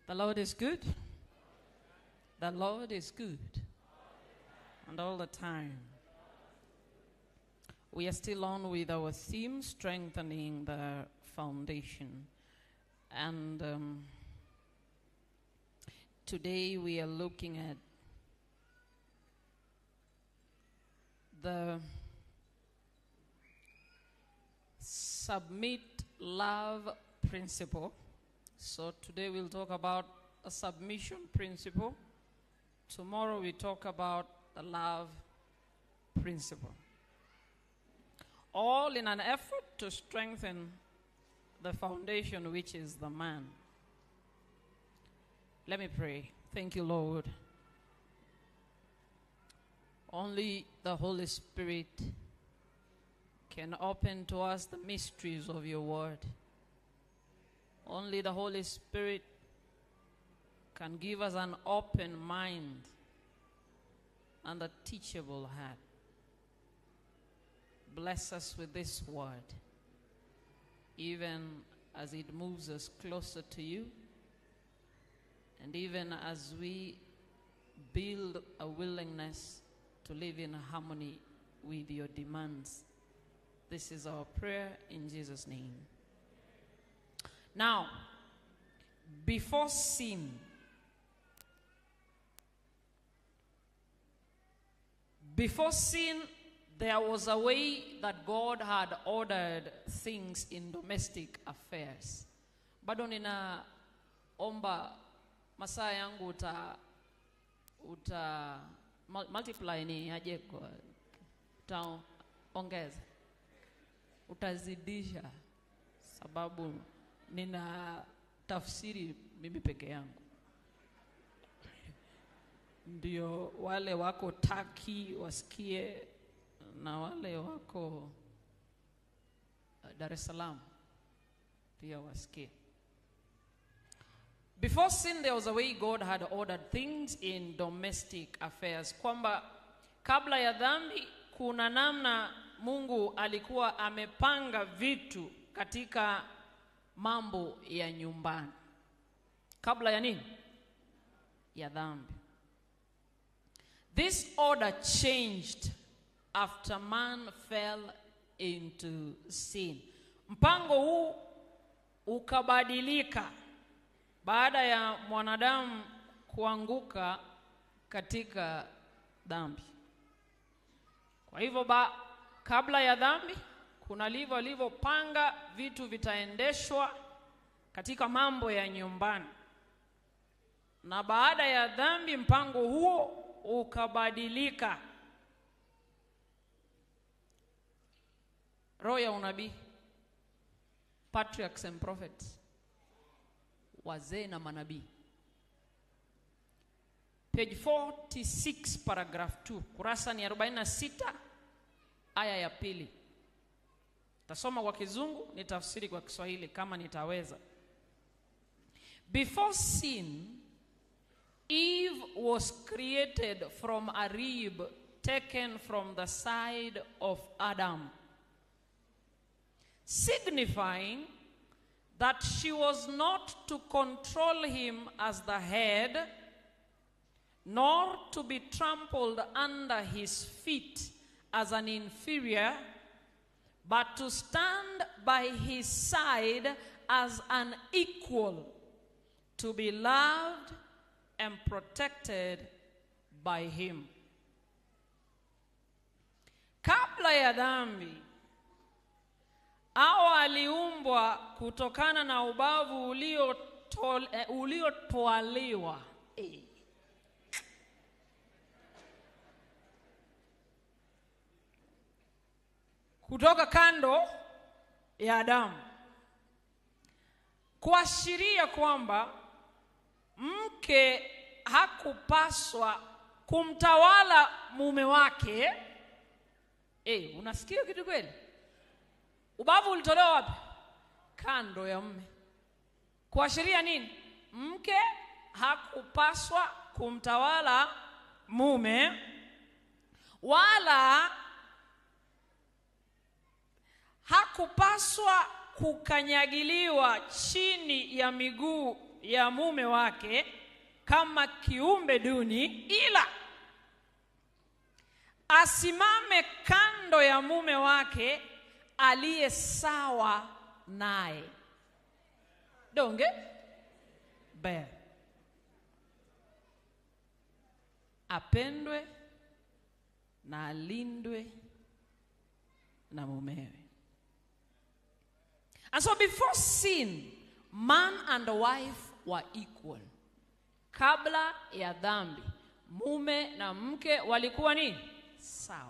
The Lord is good. The Lord is good. And all the time. We are still on with our theme, strengthening the foundation. And um, today we are looking at the submit love principle. So today we'll talk about a submission principle. Tomorrow we talk about the love principle. All in an effort to strengthen the foundation, which is the man. Let me pray. Thank you, Lord. Only the Holy Spirit can open to us the mysteries of your word. Only the Holy Spirit can give us an open mind and a teachable heart. Bless us with this word, even as it moves us closer to you, and even as we build a willingness to live in harmony with your demands. This is our prayer in Jesus' name. Now, before sin, before sin, there was a way that God had ordered things in domestic affairs. Bado ninaomba masaa yangu uta uta mul- multiply ni aje kwa utaongeza utazidisha sababu nina tafsiri mimi peke yangu ndio wale wako taki wasikie na wale wako uh, Dar es Salaam pia wasikie Before sin, there was a way God had ordered things in domestic affairs, kwamba kabla ya dhambi kuna namna Mungu alikuwa amepanga vitu katika mambo ya nyumbani. Kabla ya nini? Ya dhambi. This order changed after man fell into sin. Mpango huu ukabadilika baada ya mwanadamu kuanguka katika dhambi. Kwa hivyo ba, kabla ya dhambi kuna livyo alivyopanga vitu vitaendeshwa katika mambo ya nyumbani, na baada ya dhambi mpango huo ukabadilika. Roho ya unabii, patriarchs and prophets wazee na manabii page 46 paragraph 2 kurasa ni 46 aya ya pili tasoma kwa kizungu ni tafsiri kwa kiswahili kama nitaweza before sin eve was created from a rib taken from the side of adam signifying that she was not to control him as the head, nor to be trampled under his feet as an inferior, but to stand by his side as an equal, to be loved and protected by him. Kabla ya dhambi, Hawa aliumbwa kutokana na ubavu uliotol- eh, uliotwaliwa eh. kutoka kando ya Adamu, kuashiria kwamba mke hakupaswa kumtawala mume wake. Eh, unasikia kitu kweli? Ubavu ulitolewa wapi? Kando ya mme. Kuashiria nini? Mke hakupaswa kumtawala mume wala hakupaswa kukanyagiliwa chini ya miguu ya mume wake kama kiumbe duni, ila asimame kando ya mume wake aliye sawa naye. Donge ber apendwe na alindwe na mumewe. And so before sin, man and wife were equal. Kabla ya dhambi, mume na mke walikuwa nini? Sawa.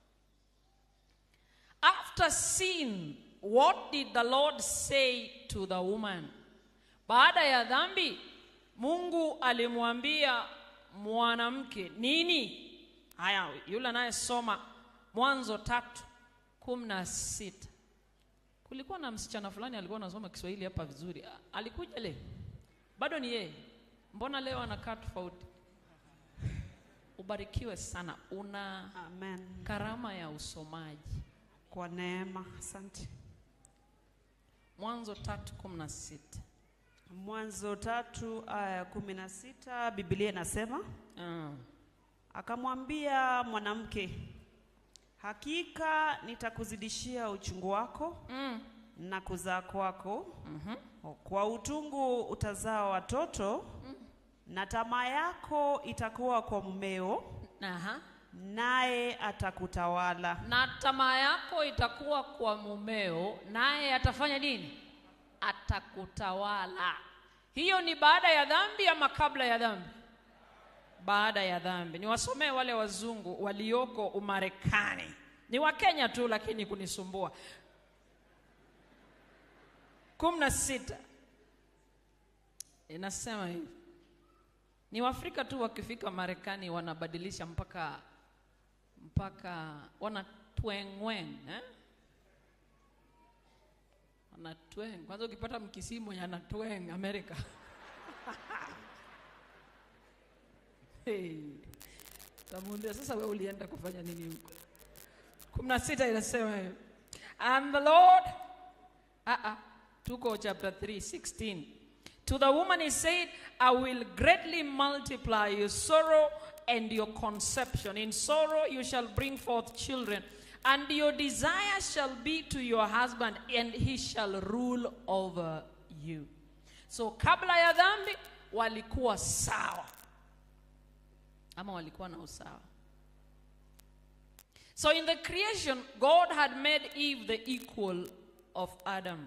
After sin, what did the Lord say to the woman? Baada ya dhambi, Mungu alimwambia mwanamke nini? Haya, yule anayesoma Mwanzo tatu kumi na sita. Kulikuwa na msichana fulani alikuwa anasoma Kiswahili hapa vizuri. A- Alikuja leo, bado ni yeye. Mbona leo anakaa tofauti? Ubarikiwe sana, una Amen. karama ya usomaji. Kwa neema, asante. Mwanzo tatu kumi na sita. Mwanzo tatu aya ya kumi na sita Biblia inasema Mm. akamwambia mwanamke, hakika nitakuzidishia uchungu wako Mm. na kuzaa kwako, Mhm. kwa utungu utazaa watoto, na tamaa yako itakuwa kwa mumeo, Aha. naye atakutawala. Na tamaa yako itakuwa kwa mumeo, naye atafanya nini? Atakutawala. Hiyo ni baada ya dhambi ama kabla ya dhambi? Baada ya dhambi. Niwasomee wale wazungu walioko Umarekani. Ni Wakenya tu, lakini kunisumbua. kumi na sita inasema hivi ni Waafrika tu wakifika Marekani wanabadilisha mpaka mpaka wanatwengweng eh? wanatweng kwanza ukipata mkisii mwenye anatweng Amerika hey. tamuuliza sasa wewe ulienda kufanya nini huko kumi na sita inasema hivi and the Lord uh -uh. tuko chapter 3 16 to the woman he said i will greatly multiply your sorrow and your conception in sorrow you shall bring forth children and your desire shall be to your husband and he shall rule over you so kabla ya dhambi walikuwa sawa ama walikuwa na usawa so in the creation god had made eve the equal of adam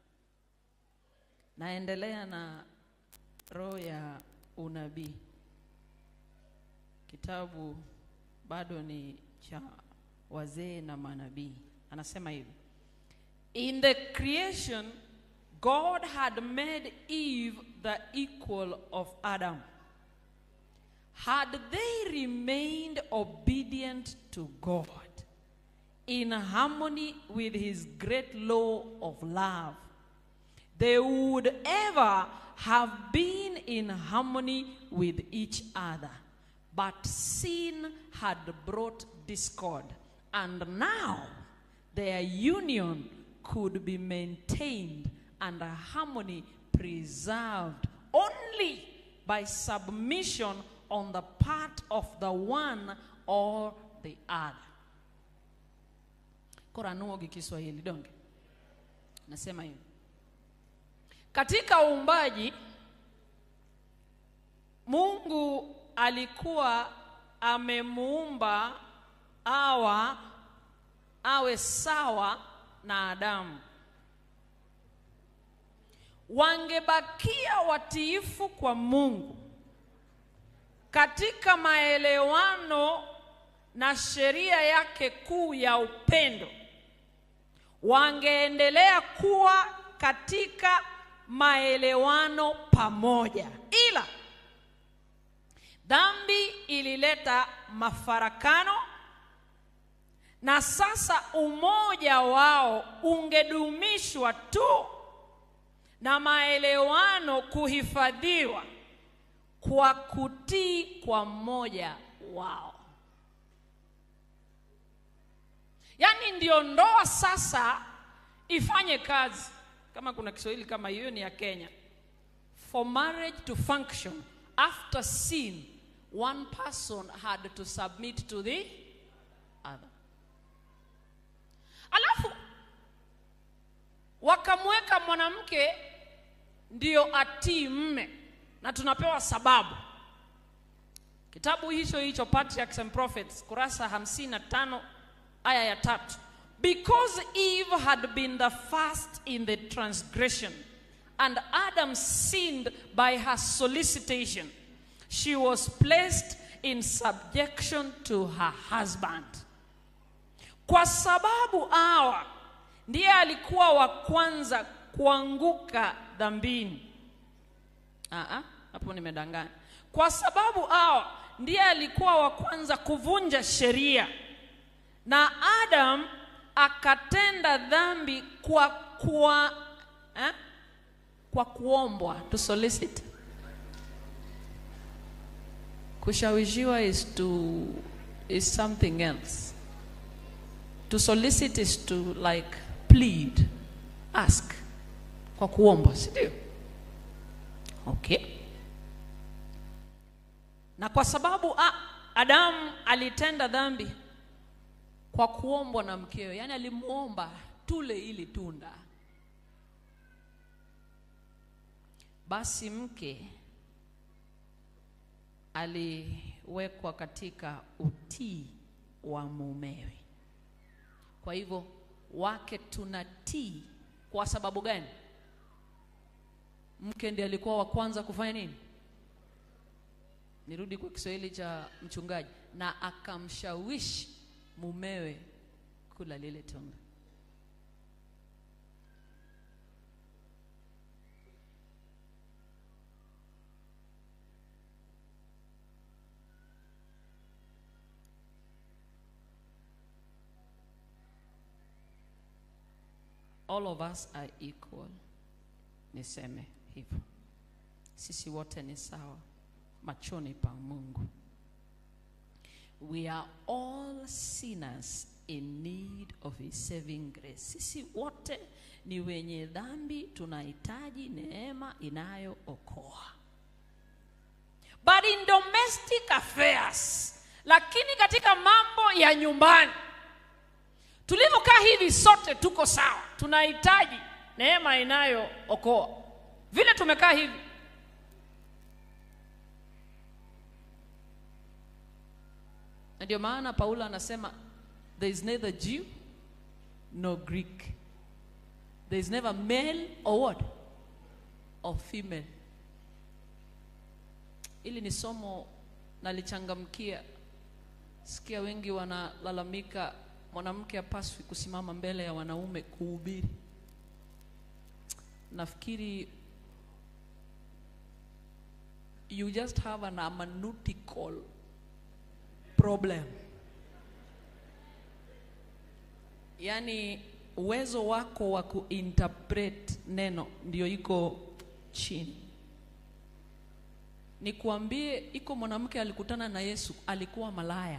naendelea na roho ya unabii kitabu bado ni cha wazee na manabii anasema hivi in the creation god had made eve the equal of adam had they remained obedient to god in harmony with his great law of love they would ever have been in harmony with each other. But sin had brought discord, and now their union could be maintained and harmony preserved only by submission on the part of the one or the other. Koranuogi Kiswahili donge nasema hivi katika uumbaji Mungu alikuwa amemuumba awa awe sawa na Adamu. Wangebakia watiifu kwa Mungu katika maelewano na sheria yake kuu ya upendo, wangeendelea kuwa katika maelewano pamoja, ila dhambi ilileta mafarakano, na sasa umoja wao ungedumishwa tu na maelewano kuhifadhiwa kwa kutii kwa mmoja wao. Yaani ndio ndoa sasa ifanye kazi. Kama kuna Kiswahili kama hiyo ni ya Kenya. for marriage to function after sin, one person had to submit to the other. Alafu wakamweka mwanamke ndio atii mme, na tunapewa sababu. Kitabu hicho hicho Patriarchs and Prophets, kurasa 55 aya ya tatu. Because Eve had been the first in the transgression, and Adam sinned by her solicitation, she was placed in subjection to her husband. Kwa sababu Hawa ndiye alikuwa wa kwanza kuanguka dhambini. Aa, hapo nimedanganya. Kwa sababu Hawa ndiye alikuwa wa kwanza kuvunja sheria, na Adam akatenda dhambi kwa kwa eh? kwa kuombwa to solicit. Kushawishiwa is to is something else. To solicit is to like plead, ask. Kwa kuomba, si ndio? Okay. Na kwa sababu a, Adamu alitenda dhambi kwa kuombwa na mkewe, yaani alimuomba tule ili tunda. Basi mke aliwekwa katika utii wa mumewe. Kwa hivyo wake tunatii kwa sababu gani? Mke ndiye alikuwa wa kwanza kufanya nini? Nirudi kwa Kiswahili cha mchungaji, na akamshawishi mumewe kula lile tunda. All of us are equal. Niseme hivyo, sisi wote ni sawa machoni pa Mungu. We are all sinners in need of his saving grace. Sisi wote ni wenye dhambi, tunahitaji neema inayookoa. But in domestic affairs, lakini katika mambo ya nyumbani tulivyokaa hivi, sote tuko sawa, tunahitaji neema inayookoa. Vile tumekaa hivi na ndio maana Paulo anasema there is neither Jew nor Greek, there is never male or what or female. Ili ni somo nalichangamkia. Sikia wengi wanalalamika mwanamke hapaswi kusimama mbele ya wanaume kuhubiri. Nafikiri you just have an hermeneutical problem. Yaani uwezo wako wa kuinterpret neno ndio iko chini. Nikuambie, iko mwanamke alikutana na Yesu, alikuwa malaya.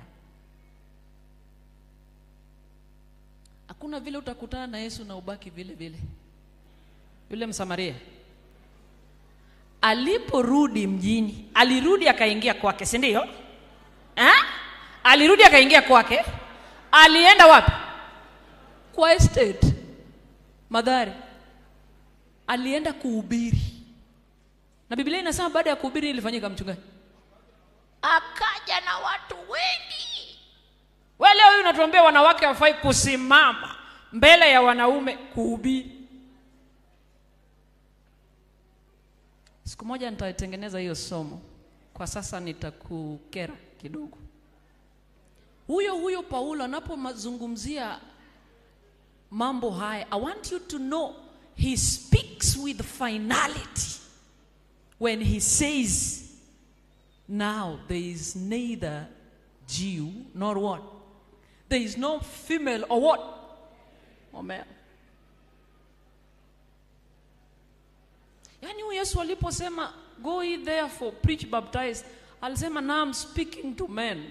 Hakuna vile utakutana na Yesu na ubaki vile vile. Yule Msamaria aliporudi mjini, alirudi akaingia kwake, si ndio? Eh? Alirudi akaingia kwake. Alienda wapi? Kwa estate Madhari. Alienda kuhubiri, na Biblia inasema baada ya kuhubiri ilifanyika mchungaji, akaja na watu wengi. Wewe leo hii unatuambia wanawake hawafai kusimama mbele ya wanaume kuhubiri. Siku moja nitatengeneza hiyo somo, kwa sasa nitakukera kidogo. Huyo huyo Paulo anapomazungumzia mambo haya, I want you to know he speaks with finality when he says now there is neither Jew nor what there is no female or what or male. Yaani huyu Yesu aliposema go ye therefore preach baptize, alisema now I'm speaking to men.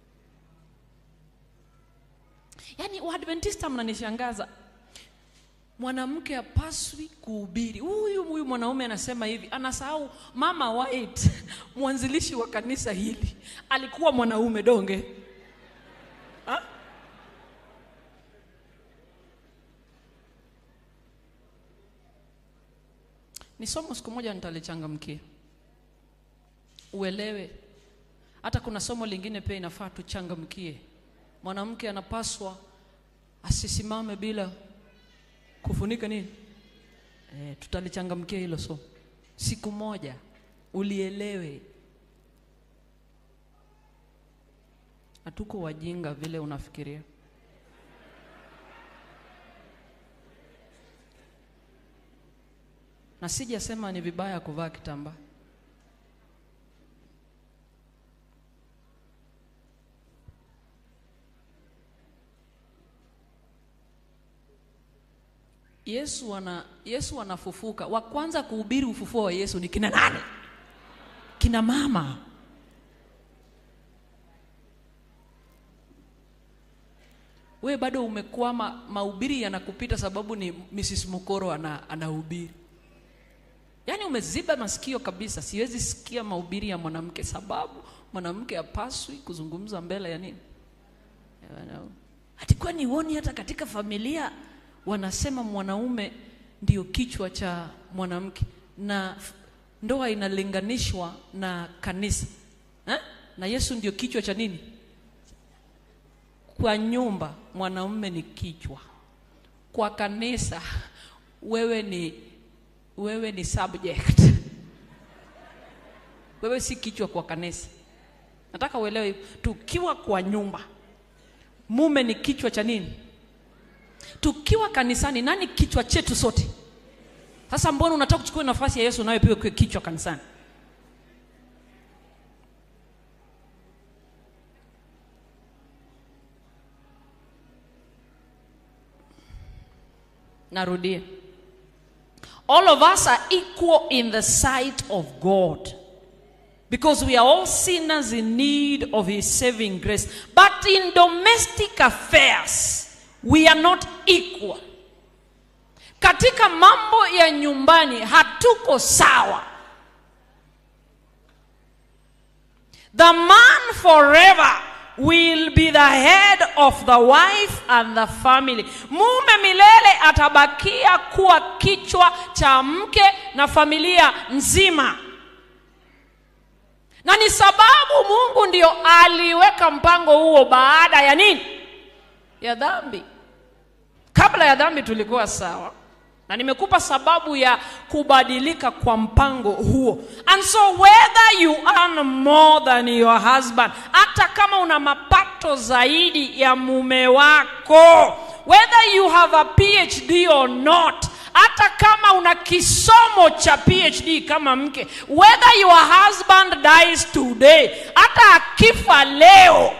Yaani Waadventista mnanishangaza. mwanamke hapaswi kuhubiri. Huyu huyu mwanaume anasema hivi, anasahau Mama White, mwanzilishi wa kanisa hili, alikuwa mwanaume donge ha? Ni somo siku moja nitalichangamkia, uelewe. Hata kuna somo lingine pia inafaa tuchangamkie. Mwanamke anapaswa asisimame bila kufunika nini? E, tutalichangamkia hilo somo siku moja, ulielewe. Hatuko wajinga vile unafikiria. Na sijasema ni vibaya kuvaa kitambaa. Yesu ana Yesu anafufuka. Wa kwanza kuhubiri ufufuo wa Yesu ni kina nani? Kina mama. We bado umekwama, mahubiri yanakupita sababu ni Mrs. Mukoro ana anahubiri. Yaani umeziba masikio kabisa, siwezi sikia mahubiri ya mwanamke sababu mwanamke hapaswi kuzungumza mbele ya nini? Ya wanaume. Hati kwani uoni hata katika familia wanasema mwanaume ndio kichwa cha mwanamke na f- ndoa inalinganishwa na kanisa eh? na Yesu ndio kichwa cha nini? Kwa nyumba mwanaume ni kichwa, kwa kanisa wewe ni wewe ni subject. Wewe si kichwa kwa kanisa. Nataka uelewe hivi. tukiwa kwa nyumba mume ni kichwa cha nini? tukiwa kanisani nani kichwa chetu sote sasa mbona unataka kuchukua nafasi ya yesu nawe pia ukiwe kichwa kanisani narudia all of us are equal in the sight of god because we are all sinners in need of his saving grace but in domestic affairs we are not equal katika mambo ya nyumbani hatuko sawa the man forever will be the head of the wife and the family mume milele atabakia kuwa kichwa cha mke na familia nzima na ni sababu mungu ndio aliweka mpango huo baada ya nini ya dhambi kabla ya dhambi tulikuwa sawa na nimekupa sababu ya kubadilika kwa mpango huo and so whether you earn more than your husband hata kama una mapato zaidi ya mume wako whether you have a phd or not hata kama una kisomo cha phd kama mke whether your husband dies today hata akifa leo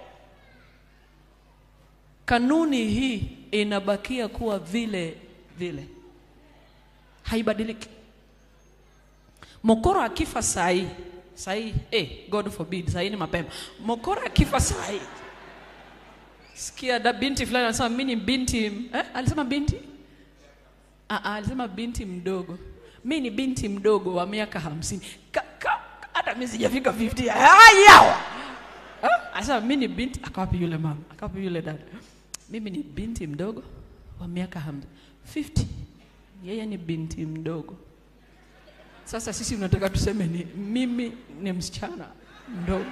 kanuni hii inabakia kuwa vile vile haibadiliki mokoro akifa sahii sahii eh, god forbid sahii ni mapema mokoro akifa sahii sikia da binti fulani anasema mi ni binti eh? alisema binti ah, ah, alisema binti mdogo mi ni binti mdogo wa miaka hamsini Ka- ka- hata mi sijafika 50 ayawa anasema mi ni binti akawapi yule mama akawapi yule dada mimi ni binti mdogo wa miaka hamsini 50 yeye ni binti mdogo sasa sisi unataka tuseme ni mimi ni msichana mdogo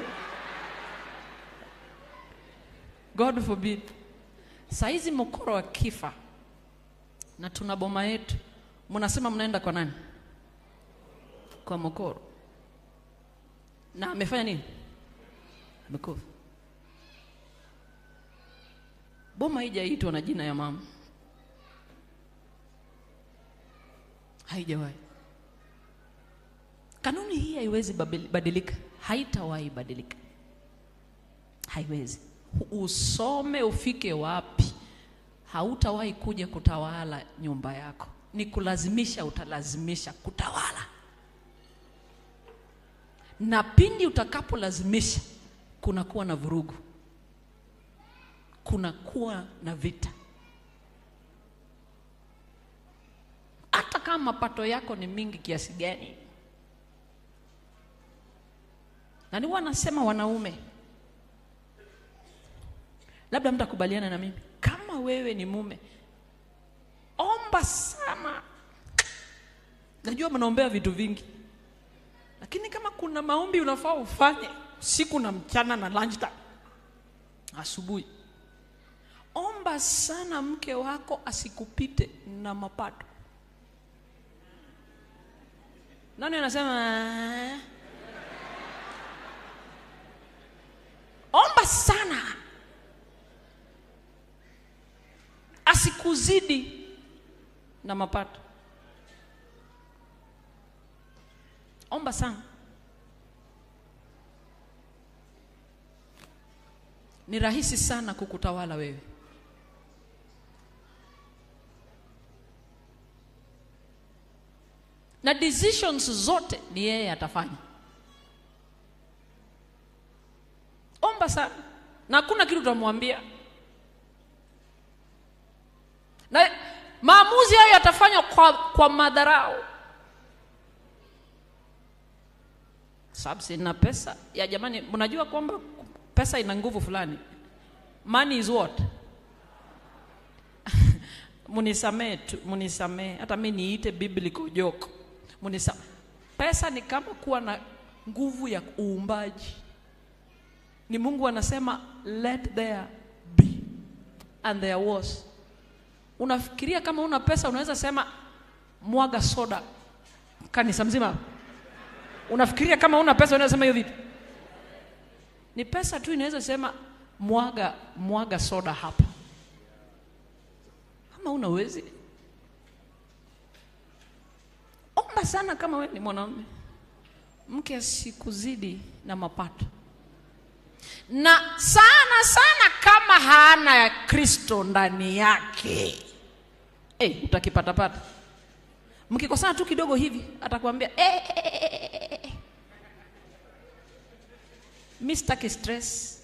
god forbid saizi mokoro akifa na tuna boma yetu mnasema mnaenda kwa nani kwa mokoro na amefanya nini amekufa boma haijaitwa na jina ya mama haijawahi kanuni hii haiwezi babili- badilika haitawahi badilika haiwezi usome ufike wapi hautawahi kuja kutawala nyumba yako ni kulazimisha utalazimisha kutawala na pindi utakapolazimisha kunakuwa na vurugu kunakuwa na vita hata mapato yako ni mingi kiasi gani. Na ni wanasema wanaume, labda mtakubaliana na mimi, kama wewe ni mume, omba sana. Najua mnaombea vitu vingi, lakini kama kuna maombi unafaa ufanye siku na mchana na lunchtime, asubuhi, omba sana mke wako asikupite na mapato. Nani anasema "Ah"? omba sana asikuzidi na mapato. Omba sana. Ni rahisi sana kukutawala wewe. Na decisions zote ni yeye atafanya. Omba sana, na hakuna kitu utamwambia, na maamuzi hayo yatafanywa kwa, kwa madharau. Sababu sina pesa ya jamani, mnajua kwamba pesa ina nguvu fulani. Money is what? Munisamee tu, munisamee hata mi niite biblical joke. Munisa, pesa ni kama kuwa na nguvu ya uumbaji ni Mungu anasema let there be and there was. Unafikiria kama una pesa unaweza sema mwaga soda kanisa mzima? Unafikiria kama una pesa unaweza sema hiyo vipi? Ni pesa tu inaweza sema mwaga mwaga soda hapa, kama una uwezi. Omba sana kama wewe ni mwanaume, mke asikuzidi na mapato na sana sana kama hana Kristo ndani yake hey, utakipatapata. Mkikosana tu kidogo hivi atakwambia hey, hey, hey, hey. Mi sitaki stress.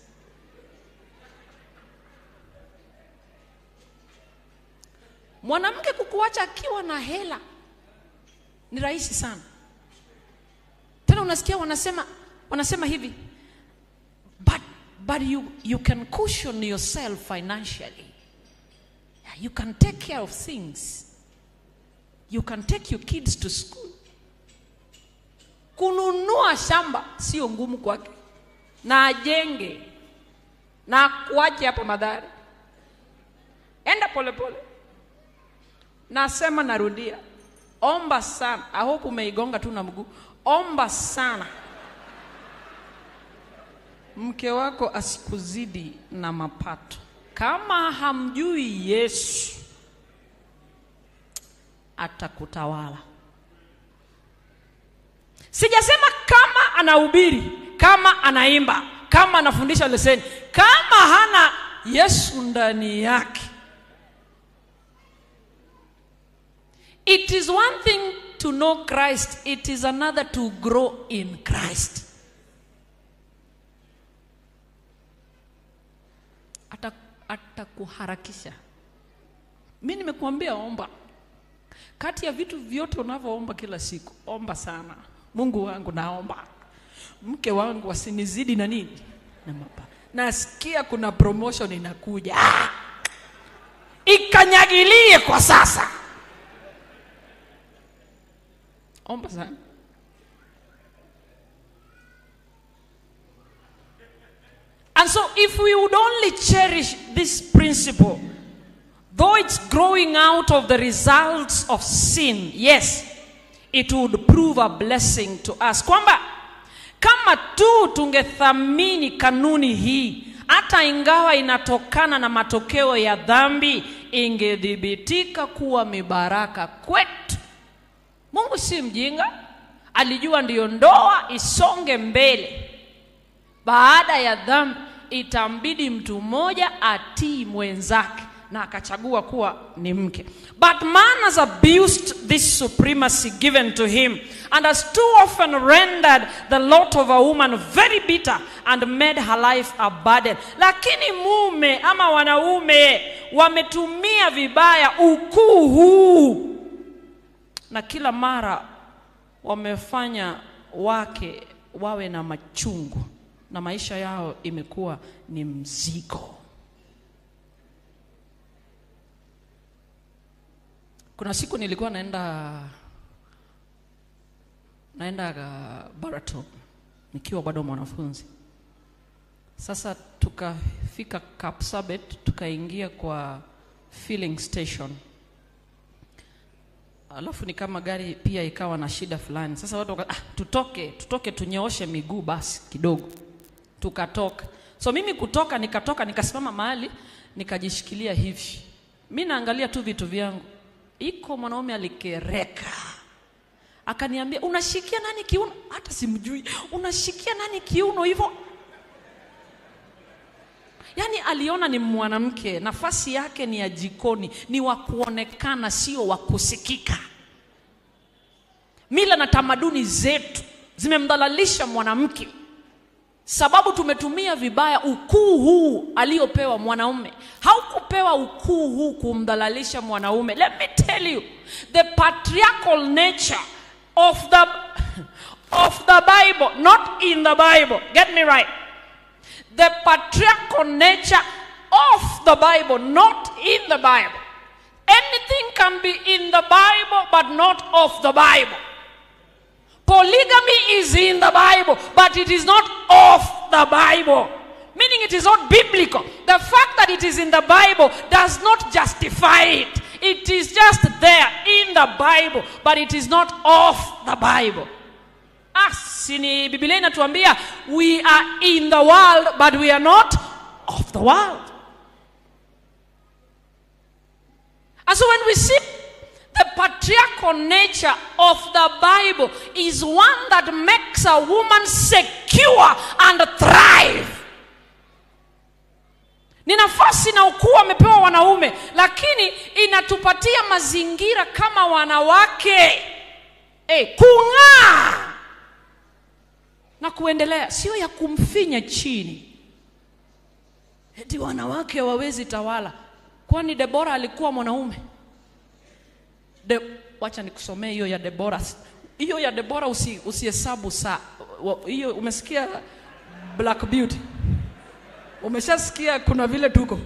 Mwanamke kukuacha akiwa na hela ni rahisi sana. Tena unasikia wanasema wanasema hivi but but you you can cushion yourself financially you can take care of things you can take your kids to school kununua shamba sio ngumu kwake na ajenge na kuache hapa madhari enda polepole nasema narudia omba sana i hope umeigonga tu na mguu omba sana mke wako asikuzidi na mapato. Kama hamjui Yesu, atakutawala. Sijasema kama anahubiri, kama anaimba, kama anafundisha leseni, kama hana Yesu ndani yake. It is one thing to know Christ, it is another to grow in Christ. atakuharakisha. Mi nimekuambia omba. Kati ya vitu vyote unavyoomba kila siku, omba sana. Mungu wangu, naomba mke wangu asinizidi na nini na mapa. Nasikia kuna promotion inakuja, ah! ikanyagilie kwa sasa. Omba sana. And so, if we would only cherish this principle, though it's growing out of the results of sin, yes, it would prove a blessing to us. Kwamba kama tu tungethamini kanuni hii, hata ingawa inatokana na matokeo ya dhambi, ingedhibitika kuwa mibaraka kwetu. Mungu si mjinga, alijua ndiyo ndoa isonge mbele baada ya dhambi itambidi mtu mmoja atii mwenzake na akachagua kuwa ni mke but man has abused this supremacy given to him and has too often rendered the lot of a woman very bitter and made her life a burden lakini mume ama wanaume wametumia vibaya ukuu huu na kila mara wamefanya wake wawe na machungu na maisha yao imekuwa ni mzigo. Kuna siku nilikuwa naenda naenda uh, Baraton nikiwa bado mwanafunzi. Sasa tukafika Kapsabet, tukaingia kwa filling station, alafu ni kama gari pia ikawa na shida fulani. Sasa watu waka, ah, tutoke tutoke tunyooshe miguu basi kidogo, tukatoka. So mimi kutoka, nikatoka nikasimama mahali nikajishikilia hivi, mi naangalia tu vitu vyangu, iko mwanaume alikereka akaniambia unashikia nani kiuno? Hata simjui, unashikia nani kiuno hivyo? Yaani aliona ni mwanamke, nafasi yake ni ya jikoni, ni wa kuonekana, sio wa kusikika. Mila na tamaduni zetu zimemdhalalisha mwanamke, sababu tumetumia vibaya ukuu huu aliopewa mwanaume. Haukupewa ukuu huu kumdhalalisha mwanaume. Let me tell you, the patriarchal nature of the of the Bible, not in the Bible. Get me right. The patriarchal nature of the Bible, not in the Bible. Anything can be in the Bible, but not of the Bible. Polygamy is in the Bible, but it is not of the Bible. Meaning it is not biblical. The fact that it is in the Bible does not justify it. It is just there in the Bible, but it is not of the Bible. Asi ni Biblia inatuambia we are in the world but we are not of the world. And so when we see the patriarchal nature of the Bible is one that makes a woman secure and thrive. Ni nafasi na ukuu wamepewa wanaume, lakini inatupatia mazingira kama wanawake eh, kung'aa na kuendelea, sio ya kumfinya chini. Eti wanawake wawezi tawala, kwani Debora alikuwa mwanaume? De, wacha nikusomee hiyo ya Debora. Hiyo ya Debora usi, usihesabu saa hiyo. Umesikia Black Beauty? Umeshasikia kuna vile tuko.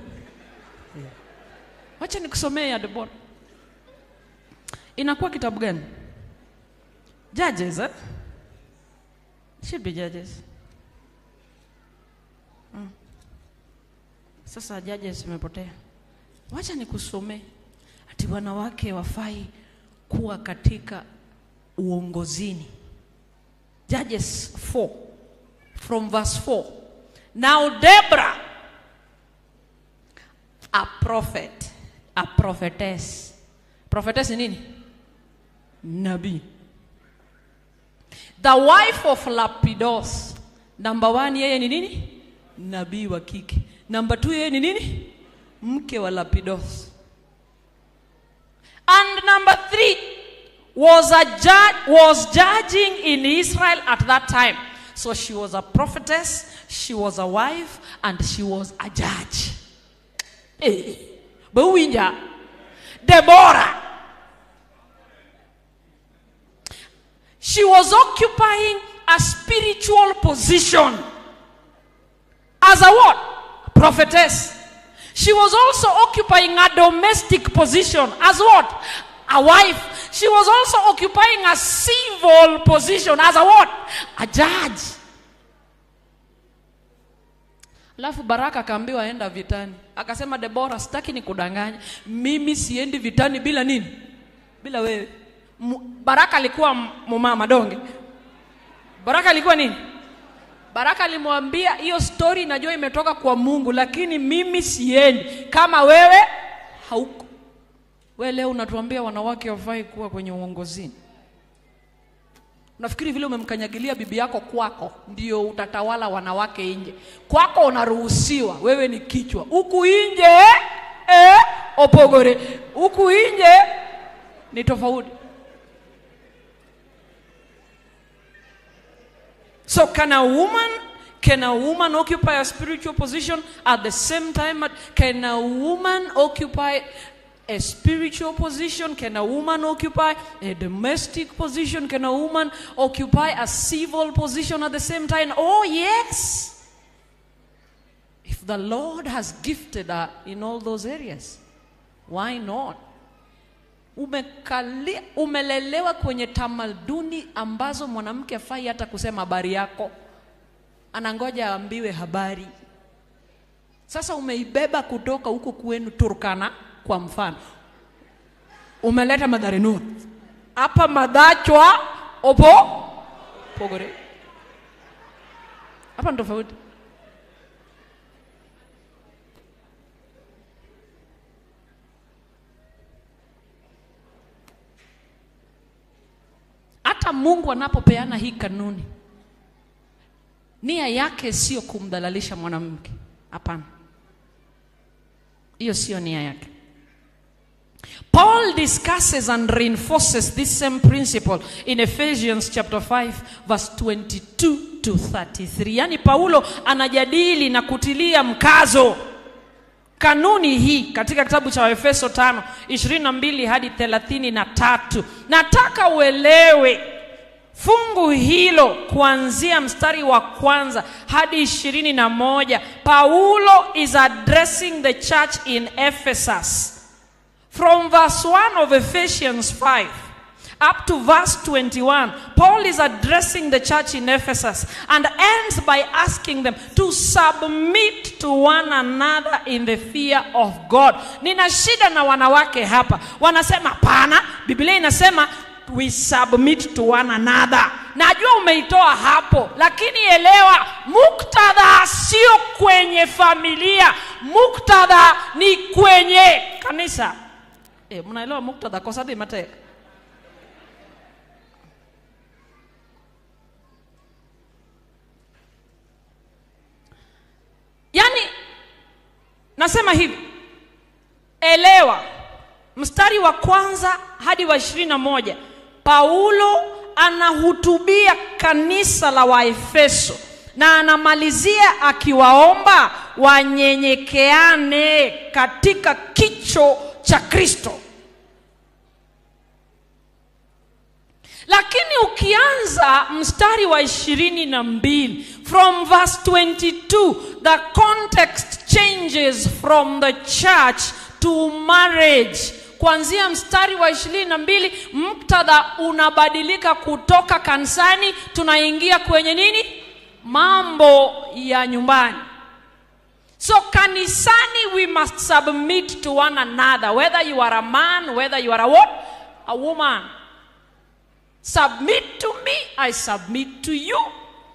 Wacha nikusomee ya Debora. Inakuwa kitabu gani? Judges, eh? Should be Judges. Mm. Sasa Judges imepotea. Wacha nikusomee ati wanawake wafai kuwa katika uongozini. Judges 4 from verse 4. Now Deborah, a prophet, a prophetess. Prophetess ni nini? Nabii. The wife of Lapidos. Number one, yeye ni nini? Nabii wa kike. Number two, yeye ni nini? Mke wa Lapidos. And number three was a judge was judging in Israel at that time. So she was a prophetess, she was a wife, and she was a judge. Eh, Bawinja, Deborah. She was occupying a spiritual position as a what? Prophetess. She was also occupying a domestic position as what? A wife. She was also occupying a civil position as a what? A judge. Alafu Baraka akaambiwa aenda vitani, akasema Debora, sitaki nikudanganya, mimi siendi vitani bila nini? Bila wewe. M Baraka alikuwa mumama donge. Baraka alikuwa nini? Baraka alimwambia hiyo story najua imetoka kwa Mungu, lakini mimi siendi kama wewe hauko. We leo unatuambia wanawake wafai kuwa kwenye uongozini. Unafikiri vile umemkanyagilia bibi yako kwako ndio utatawala wanawake nje? Kwako unaruhusiwa, wewe ni kichwa. Huku nje eh, opogore. Huku nje ni tofauti. So can a woman can a woman occupy a spiritual position at the same time? Can a woman occupy A spiritual position can a woman occupy, a domestic position can a woman occupy, a civil position at the same time. Oh, yes. If the Lord has gifted her in all those areas, why not? Umekalia, umelelewa kwenye tamaduni ambazo mwanamke afai hata kusema habari yako, anangoja aambiwe habari. Sasa umeibeba kutoka huko kwenu Turkana, kwa mfano, umeleta Mathare North hapa Madhachwa opo Pogore, hapa ni tofauti. Hata Mungu anapopeana hii kanuni, nia yake sio kumdhalalisha mwanamke. Hapana, hiyo sio nia yake. Paul discusses and reinforces this same principle in Ephesians chapter 5 verse 22 to 33. Yaani Paulo anajadili na kutilia mkazo kanuni hii katika kitabu cha Waefeso 5 22 hadi 33. Nataka uelewe fungu hilo kuanzia mstari wa kwanza hadi ishirini na moja. Paulo is addressing the church in Ephesus from verse 1 of Ephesians 5 up to verse 21, Paul is addressing the church in Ephesus and ends by asking them to submit to one another in the fear of God. Nina shida na wanawake hapa, wanasema pana, Biblia inasema we submit to one another. Najua umeitoa hapo, lakini elewa muktadha sio kwenye familia, muktadha ni kwenye kanisa. E, mnaelewa muktadha kosadi mateka Yaani nasema hivi, elewa mstari wa kwanza hadi wa ishirini na moja Paulo anahutubia kanisa la Waefeso na anamalizia akiwaomba wanyenyekeane katika kicho cha Kristo. Lakini ukianza mstari wa ishirini na mbili from verse 22 the context changes from the church to marriage. Kuanzia mstari wa ishirini na mbili muktadha unabadilika kutoka kanisani, tunaingia kwenye nini? Mambo ya nyumbani. So kanisani we must submit to one another whether you are a man, whether you are a what? A woman. Submit to me, I submit to you.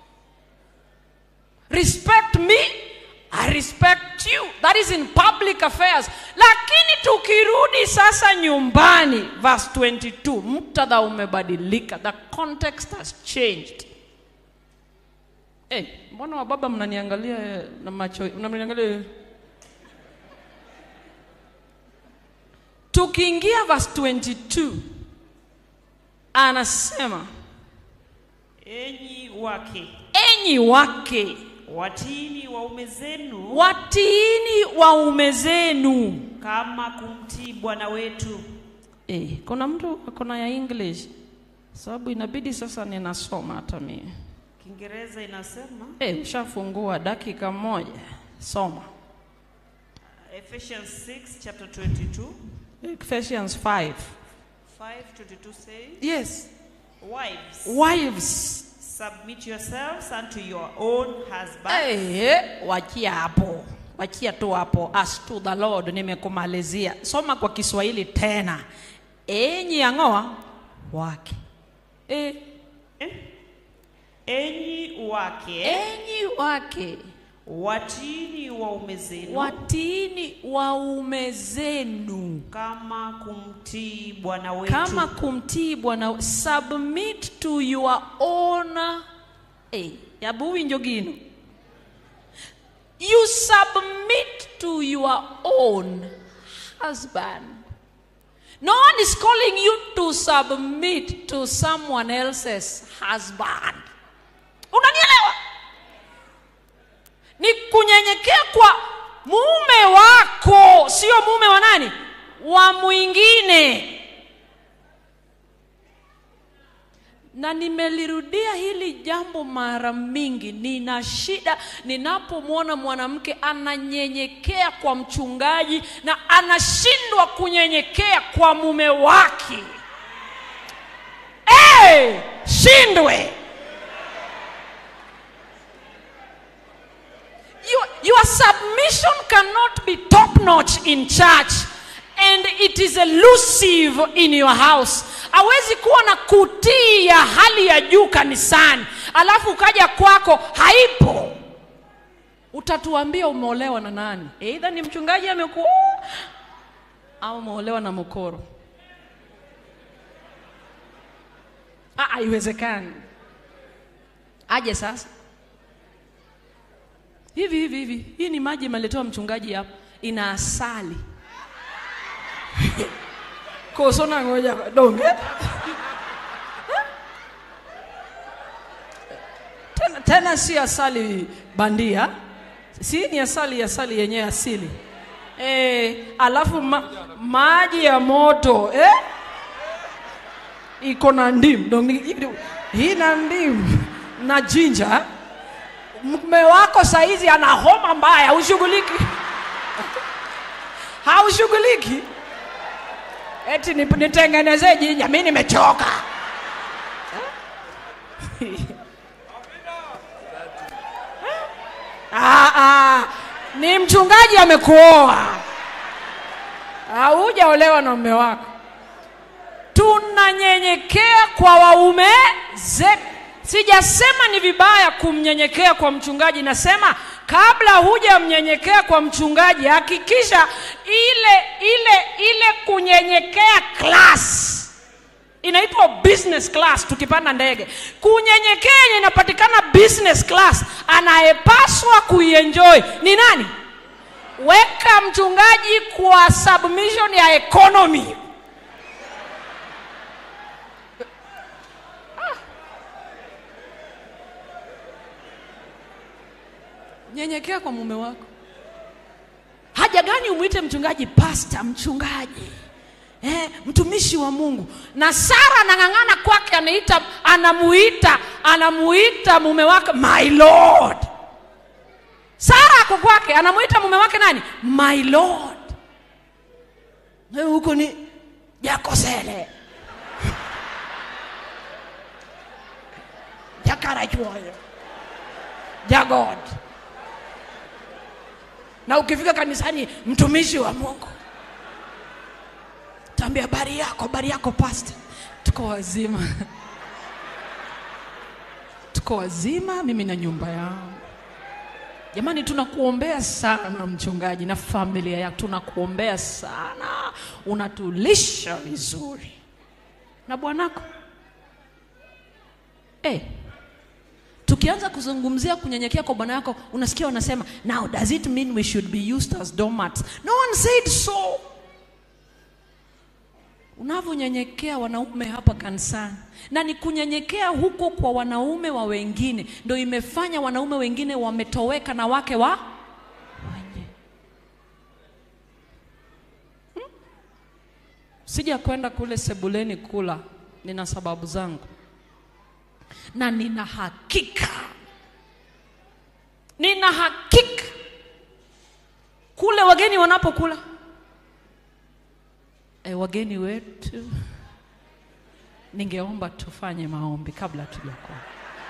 Respect me, I respect you. That is in public affairs. Lakini tukirudi sasa nyumbani, verse 22, muktadha umebadilika. The context has changed. Eh, mbona wababa mnaniangalia na macho, mnaniangalia tukiingia verse 22 anasema Enyi wake, enyi wake watiini waume zenu watiini waume zenu. kama kumtii Bwana wetu. Eh, kuna mtu akona ya English sababu inabidi sasa ninasoma hata mimi. Kiingereza inasema Eh, ushafungua dakika moja, soma Ephesians 6 chapter 22 Ephesians 5. 5:22 says, Yes, Wives, wives. submit yourselves unto your own husbands Eh, wachia hapo, wachia tu hapo. As to the Lord, nimekumalizia. Soma kwa Kiswahili tena. Enyi ang'oa wake. Eh, enyi wake enyi wake watiini waume zenu watiini waume zenu kama kumtii Bwana wetu. kama kumtii Bwana. Submit to your own eh, yabu winjo gino. You submit to your own husband. No one is calling you to submit to someone else's husband. Unanielewa? Ni kunyenyekea kwa mume wako, sio mume wa nani? wa mwingine na nimelirudia hili jambo mara mingi nina shida ninapomwona mwanamke ananyenyekea kwa mchungaji na anashindwa kunyenyekea kwa mume wake hey, shindwe your, your submission cannot be top notch in church and it is elusive in your house hawezi kuwa na kutii ya hali ya juu kanisani alafu ukaja kwako haipo utatuambia umeolewa na nani eidha ni mchungaji amekuoa au umeolewa na mokoro Ah, haiwezekani aje sasa hivi hivi hivi hii ni maji imeletewa mchungaji hapa ina asali kosona ngoja donge tena, tena si asali bandia si ni asali asali yenyewe asili e, alafu ma, maji ya moto eh? iko na ndimu Donge- hii na ndimu na jinja mume wako saizi ana homa mbaya haushughuliki haushughuliki eti nip- nitengenezee jinja mi nimechoka Ah, ah, ni mchungaji amekuoa haujaolewa na mume wako tunanyenyekea kwa waume zetu sijasema ni vibaya kumnyenyekea kwa mchungaji nasema kabla hujamnyenyekea kwa mchungaji hakikisha ile ile ile kunyenyekea class inaitwa business class tukipanda ndege kunyenyekea yenye inapatikana business class anayepaswa kuienjoy ni nani weka mchungaji kwa submission ya economy nyenyekea kwa mume wako haja gani umwite mchungaji pasta mchungaji eh, mtumishi wa mungu na sara anang'ang'ana kwake anaita anamuita anamuita mume wake my lord sara ako kwake anamuita mume wake nani my lord Eh, huko ni jakosele jakarachuoyo jagod na ukifika kanisani mtumishi wa mungu tambia habari yako habari yako pasta tuko wazima tuko wazima mimi na nyumba yangu jamani tunakuombea sana mchungaji na familia yako tunakuombea sana unatulisha vizuri na bwanako hey, tukianza kuzungumzia kunyenyekea kwa bwana yako unasikia wanasema now does it mean we should be used as doormats no one said so unavyonyenyekea wanaume hapa kanisani na ni kunyenyekea huko kwa wanaume wa wengine ndo imefanya wanaume wengine wametoweka na wake wa wenye hmm? sija kwenda kule sebuleni kula nina sababu zangu na nina hakika nina hakika kule wageni wanapokula e, wageni wetu ningeomba tufanye maombi kabla tujakula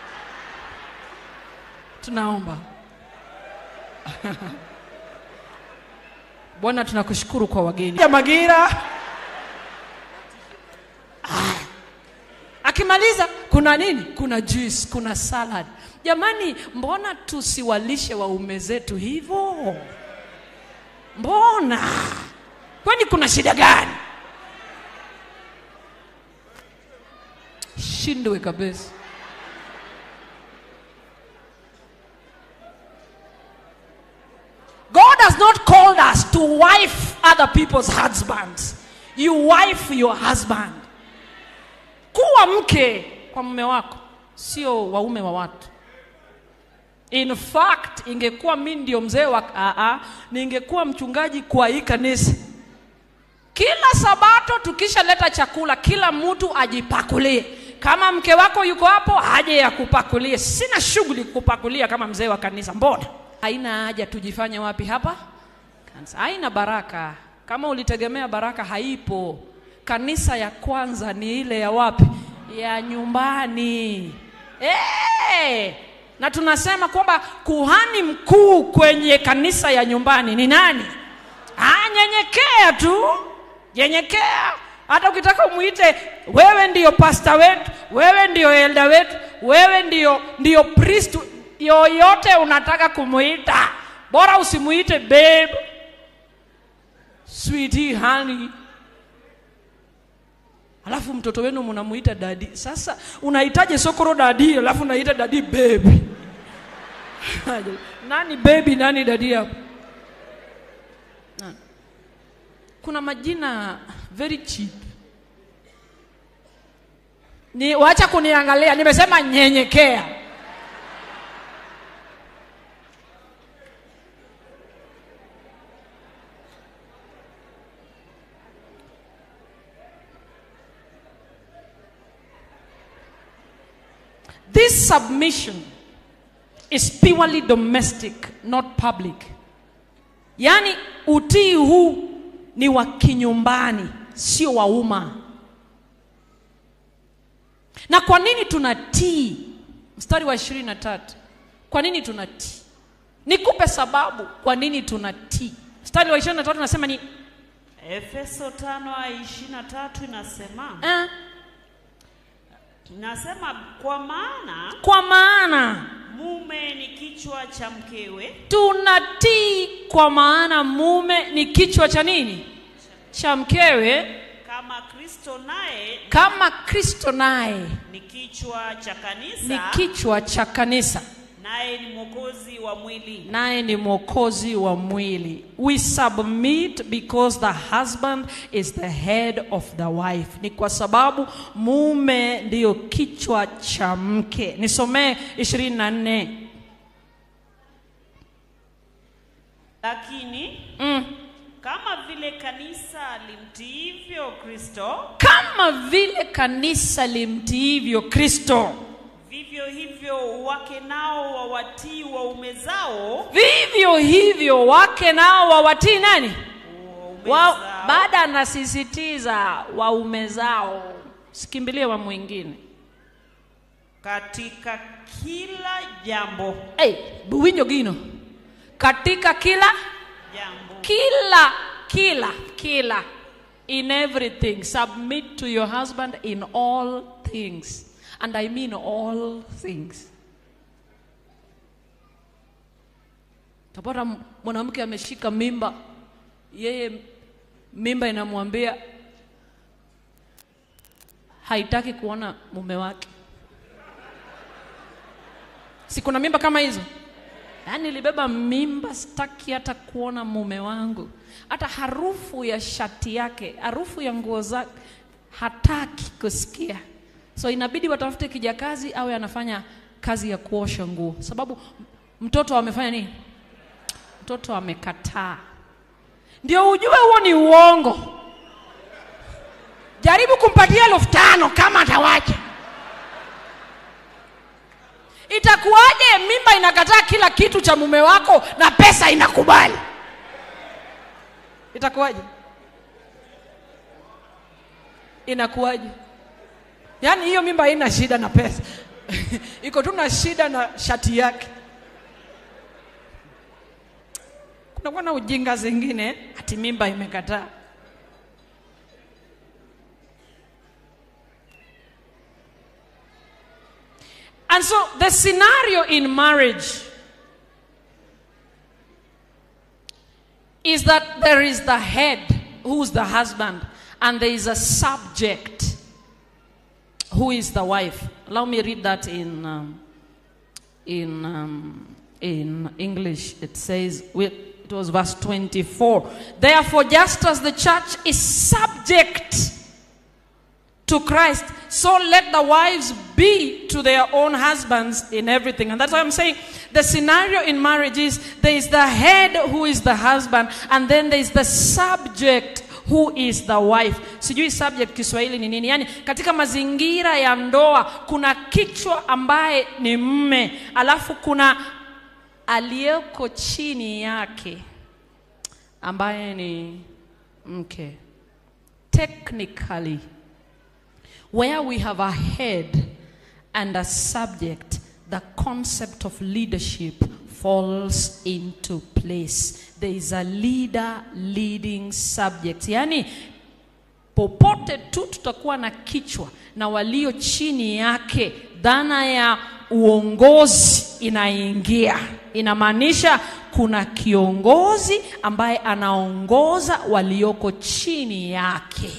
tunaomba bwana tunakushukuru kwa wageni ya magira akimaliza kuna nini kuna juice kuna salad jamani mbona tusiwalishe waume zetu hivyo mbona kwani kuna shida gani shindwe kabisa god has not called us to wife other people's husbands you wife your husband kuwa mke kwa mume wako sio waume wa watu in fact ingekuwa mi ndio mzee wa aa, ningekuwa mchungaji kwa hii kanisa kila sabato tukishaleta chakula kila mtu ajipakulie kama mke wako yuko hapo aje yakupakulie sina shughuli kupakulia kama mzee wa kanisa mbona haina haja tujifanye wapi hapa kanisa haina baraka kama ulitegemea baraka haipo kanisa ya kwanza ni ile ya wapi ya nyumbani hey! na tunasema kwamba kuhani mkuu kwenye kanisa ya nyumbani ni nani ah, nyenyekea tu nyenyekea hata ukitaka umwite wewe ndiyo pasta wetu wewe ndiyo elda wetu wewe ndiyo ndiyo priest yoyote unataka kumuita bora usimuite babe sweetie honey alafu mtoto wenu mnamuita dadi sasa unahitaji sokoro dadi alafu unaita dadi baby nani baby nani dadi hapo Nani? kuna majina very cheap ni wacha kuniangalia nimesema nyenyekea This submission is purely domestic, not public. Yaani utii huu ni wa kinyumbani, sio wa umma. Na kwa nini tunatii? Mstari wa ishirini na tatu. Kwa nini tunatii? Nikupe sababu kwa nini tunatii. Mstari wa ishirini na tatu nasema ni Efeso tano ishirini na tatu inasema eh, inasema kwa maana kwa maana mume ni kichwa cha mkewe tunatii kwa maana mume ni kichwa cha nini cha mkewe kama Kristo naye kama kristo naye ni kichwa cha ni kanisa kichwa cha kanisa naye ni mwokozi wa mwili. naye ni mwokozi wa mwili we submit because the husband is the head of the wife ni kwa sababu mume ndiyo kichwa cha mke nisomee ishirini na nne Lakini mm. kama vile kanisa limtiivyo Kristo, kama vile kanisa limtiivyo kristo vivyo hivyo wake nao wawatii waume zao vivyo hivyo wake nao wawatii nani waume wa, zao baada anasisitiza waume zao sikimbilie wa mwingine katika kila jambo hey, buwinjo gino katika kila jambo kila kila kila in everything submit to your husband in all things and i mean all things tapata m- mwanamke ameshika mimba yeye mimba inamwambia haitaki kuona mume wake si kuna mimba kama hizo yaani nilibeba mimba sitaki hata kuona mume wangu hata harufu ya shati yake harufu ya nguo zake hataki kusikia so inabidi watafute kijakazi awe anafanya kazi ya kuosha nguo sababu mtoto amefanya nini mtoto amekataa ndio ujue huo ni uongo jaribu kumpatia elfu tano kama atawacha itakuwaje mimba inakataa kila kitu cha mume wako na pesa inakubali itakuwaje inakuwaje yaani hiyo mimba haina shida na pesa iko tu na shida na shati yake kunakuwa na ujinga zingine ati mimba imekataa And so the scenario in marriage is that there is the head, who's the husband, and there is a subject, who is the wife. Allow me read that in, um, in, um, in English. It says, with, it was verse 24. Therefore, just as the church is subject to Christ, so let the wives be to their own husbands in everything. And that's why I'm saying the scenario in marriage is there is the head who is the husband, and then there is the subject who is the wife sijui subject kiswahili ni nini yaani katika mazingira ya ndoa kuna kichwa ambaye ni mme alafu kuna aliyeko chini yake ambaye ni mke technically where we have a head and a subject, the concept of leadership falls into place. There is a leader leading subject. Yani popote tu tutakuwa na kichwa na walio chini yake, dhana ya uongozi inaingia. Inamaanisha kuna kiongozi ambaye anaongoza walioko chini yake.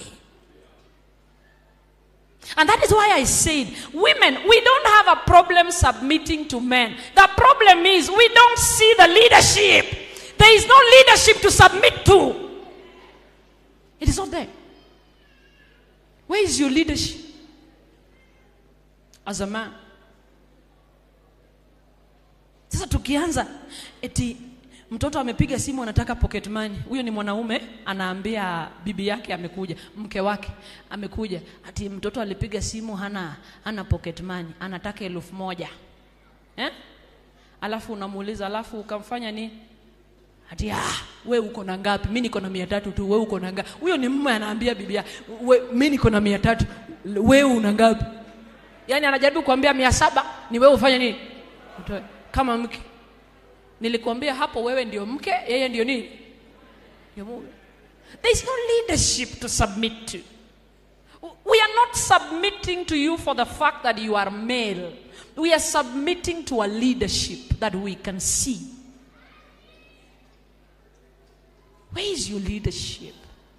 And that is why I said, women, we don't have a problem submitting to men. The problem is we don't see the leadership. There is no leadership to submit to. It is not there. Where is your leadership as a man? Sasa tukianza eti mtoto amepiga simu anataka pocket money. Huyo ni mwanaume anaambia bibi yake amekuja, mke wake amekuja, ati mtoto alipiga simu hana hana pocket money, anataka elfu moja eh? Alafu unamuuliza alafu ukamfanya nini? Ati ah, we uko na ngapi? Mimi niko na mia tatu tu, we uko na ngapi? Huyo ni mume anaambia bibi yake, we mimi niko na mia tatu, we una ngapi? Yaani anajaribu kuambia mia saba ni wewe ufanye nini? Utoe kama mke nilikwambia hapo wewe ndio mke yeye ndio nini ndio mume there is no leadership to submit to we are not submitting to you for the fact that you are male we are submitting to a leadership that we can see where is your leadership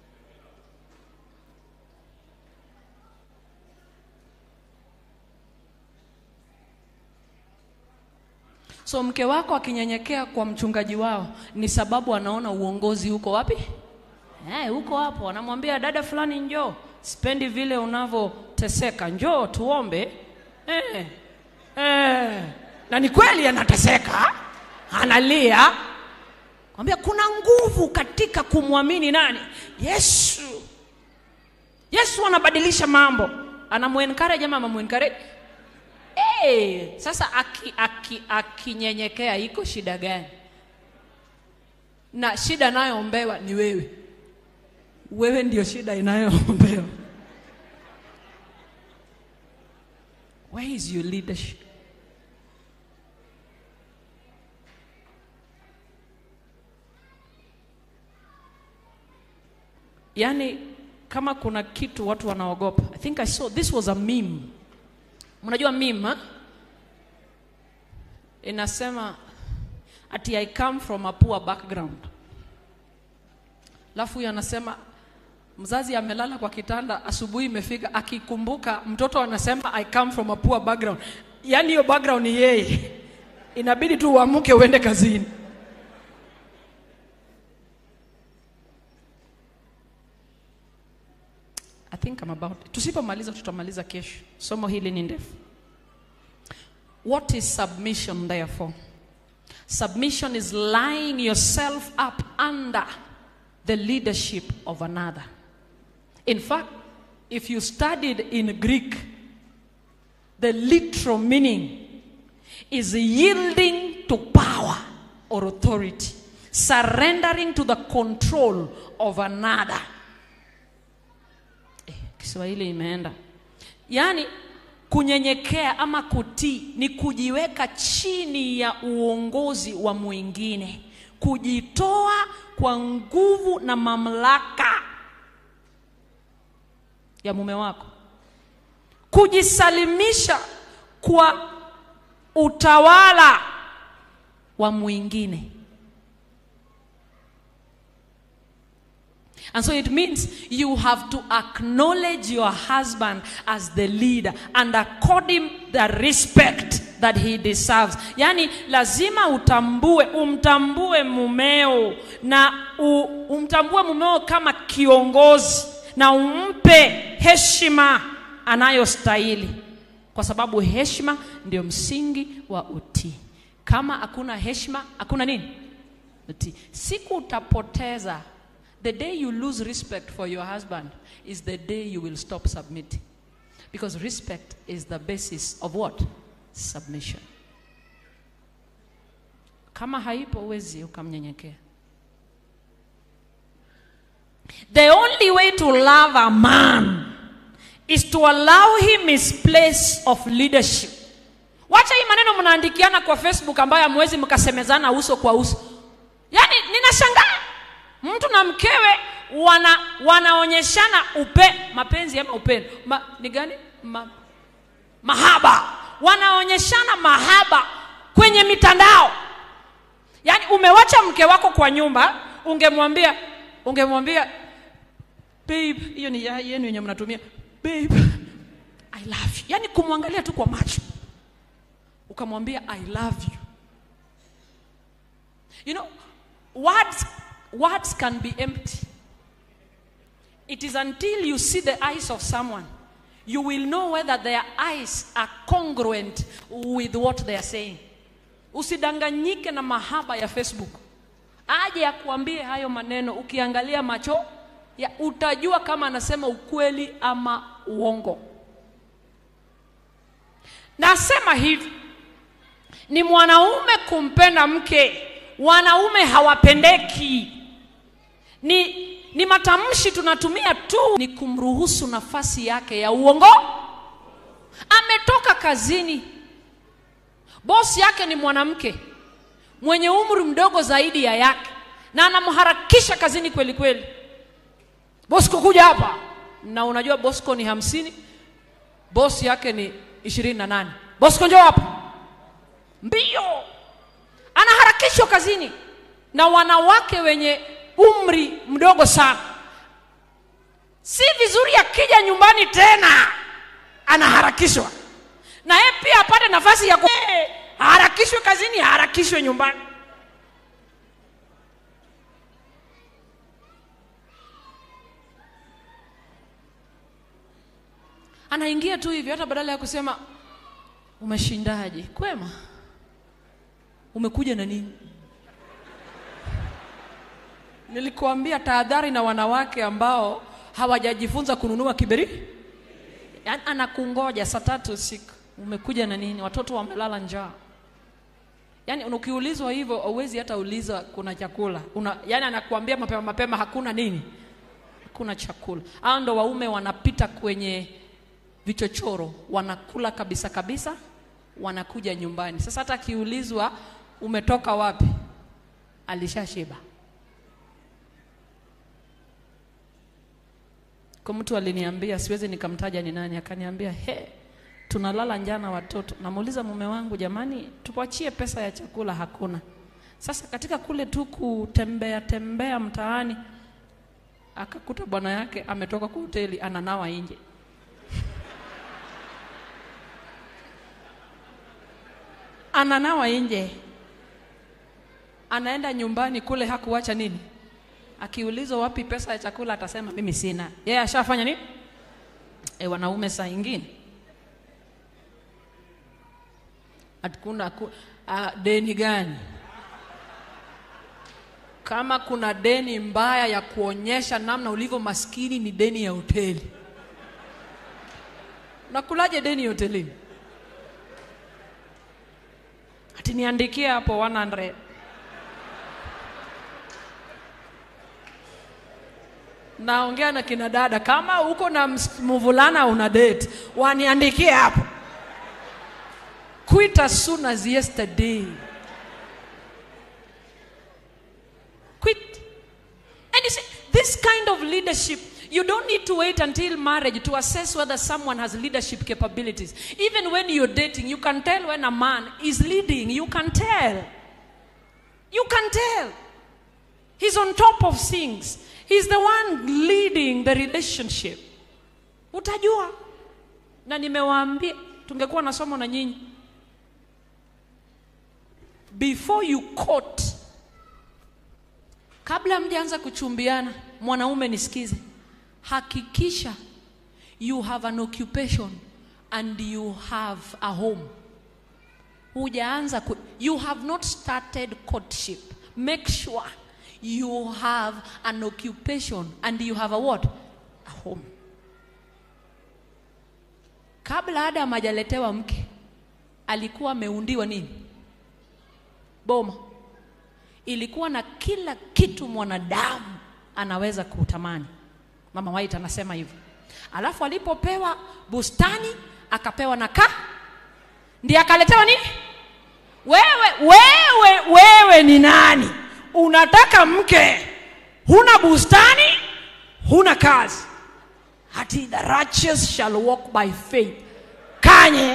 So mke wako akinyenyekea kwa mchungaji wao ni sababu anaona uongozi uko wapi? Eh, uko hapo. Anamwambia dada fulani njoo. Sipendi vile unavyoteseka. Njoo tuombe. Eh. Eh. Na ni kweli anateseka. Analia. Kwambia kuna nguvu katika kumwamini nani? Yesu. Yesu anabadilisha mambo. Anamuencourage ama anamuencourage? Hey, sasa akinyenyekea aki, aki iko shida gani? Na shida inayoombewa ni wewe. Wewe ndio shida inayoombewa. Where is your leadership? Yaani kama kuna kitu watu wanaogopa. I think I saw this was a meme. Mnajua meme ha? Inasema ati I come from a poor background. Alafu huyu anasema mzazi amelala kwa kitanda, asubuhi imefika, akikumbuka mtoto anasema I come from a poor background. Yaani hiyo background ni yeye, inabidi tu uamke uende kazini. I think I'm about tusipomaliza tutamaliza kesho. Somo hili ni ndefu. What is submission therefore? Submission is lying yourself up under the leadership of another. In fact, if you studied in Greek, the literal meaning is yielding to power or authority, surrendering to the control of another. Eh, Kiswahili imeenda. Yaani kunyenyekea ama kutii ni kujiweka chini ya uongozi wa mwingine, kujitoa kwa nguvu na mamlaka ya mume wako, kujisalimisha kwa utawala wa mwingine. And so it means you have to acknowledge your husband as the leader and accord him the respect that he deserves. Yaani lazima utambue, umtambue mumeo na u, umtambue mumeo kama kiongozi na umpe heshima anayostahili, kwa sababu heshima ndio msingi wa utii. Kama hakuna heshima, hakuna nini? Utii. Siku utapoteza The day you lose respect for your husband is the day you will stop submitting. Because respect is the basis of what? Submission. Kama haipo huwezi ukamnyenyekea. The only way to love a man is to allow him his place of leadership. Wacha hii maneno mnaandikiana kwa Facebook ambayo hamwezi mkasemezana uso kwa uso. Yaani ninashangaa mtu na mkewe wana wanaonyeshana upe mapenzi ama upendo Ma, ni gani Ma, mahaba wanaonyeshana mahaba kwenye mitandao yaani umewacha mke wako kwa nyumba ungemwambia ungemwambia babe hiyo ni ya yenu yenye mnatumia babe i love you yaani kumwangalia tu kwa macho ukamwambia i love you you know words words can be empty it is until you see the eyes of someone you will know whether their eyes are congruent with what they are saying usidanganyike na mahaba ya facebook aje akuambie hayo maneno ukiangalia macho ya utajua kama anasema ukweli ama uongo nasema hivi ni mwanaume kumpenda mke wanaume hawapendeki ni ni matamshi tunatumia tu ni kumruhusu nafasi yake ya uongo ametoka kazini bosi yake ni mwanamke mwenye umri mdogo zaidi ya yake na anamharakisha kazini kweli kweli bosco kuja hapa na unajua bosco ni hamsini bosi yake ni ishirini na nane bosco njoo hapa mbio anaharakishwa kazini na wanawake wenye umri mdogo sana si vizuri akija nyumbani tena anaharakishwa na yeye pia apate nafasi ya ku... aharakishwe kazini aharakishwe nyumbani anaingia tu hivyo hata badala ya kusema umeshindaje kwema umekuja na nini nilikuambia tahadhari na wanawake ambao hawajajifunza kununua kiberi yaani anakungoja saa tatu usiku umekuja na nini watoto wamelala njaa yaani ukiulizwa hivyo hauwezi hata uliza kuna chakula Una, yaani anakuambia mapema mapema hakuna nini hakuna chakula hao ndo waume wanapita kwenye vichochoro wanakula kabisa kabisa wanakuja nyumbani sasa hata akiulizwa umetoka wapi alishashiba kwa mtu aliniambia siwezi nikamtaja ni nani akaniambia he tunalala njana watoto namuuliza mume wangu jamani tuwachie pesa ya chakula hakuna sasa katika kule tu kutembea tembea mtaani akakuta bwana yake ametoka kwa hoteli ananawa nje ananawa nje anaenda nyumbani kule hakuwacha nini akiulizwa wapi pesa ya chakula atasema mimi sina yeye yeah, ashafanya nini e, wanaume saa ingine hakuna ku, uh, deni gani kama kuna deni mbaya ya kuonyesha namna ulivyo maskini ni deni ya hoteli nakulaje deni hotelini ati niandikie hapo 100 naongea na kina dada kama uko na mvulana una date waniandikie hapo quit as soon as yesterday quit and you see this kind of leadership you don't need to wait until marriage to assess whether someone has leadership capabilities even when you're dating you can tell when a man is leading you can tell you can tell he's on top of things He's the one leading the relationship. Utajua. Na nimewaambia tungekuwa na somo na nyinyi. Before you court kabla mjaanza kuchumbiana, mwanaume nisikize. Hakikisha you have an occupation and you have a home. Hujaanza ku, you have not started courtship. Make sure you have an occupation and you have a what a home kabla adam hajaletewa mke alikuwa ameundiwa nini boma ilikuwa na kila kitu mwanadamu anaweza kutamani mama white anasema hivyo alafu alipopewa bustani akapewa na ka ndiye akaletewa nini wewe wewe wewe ni nani unataka mke huna bustani huna kazi hati the righteous shall walk by faith kanye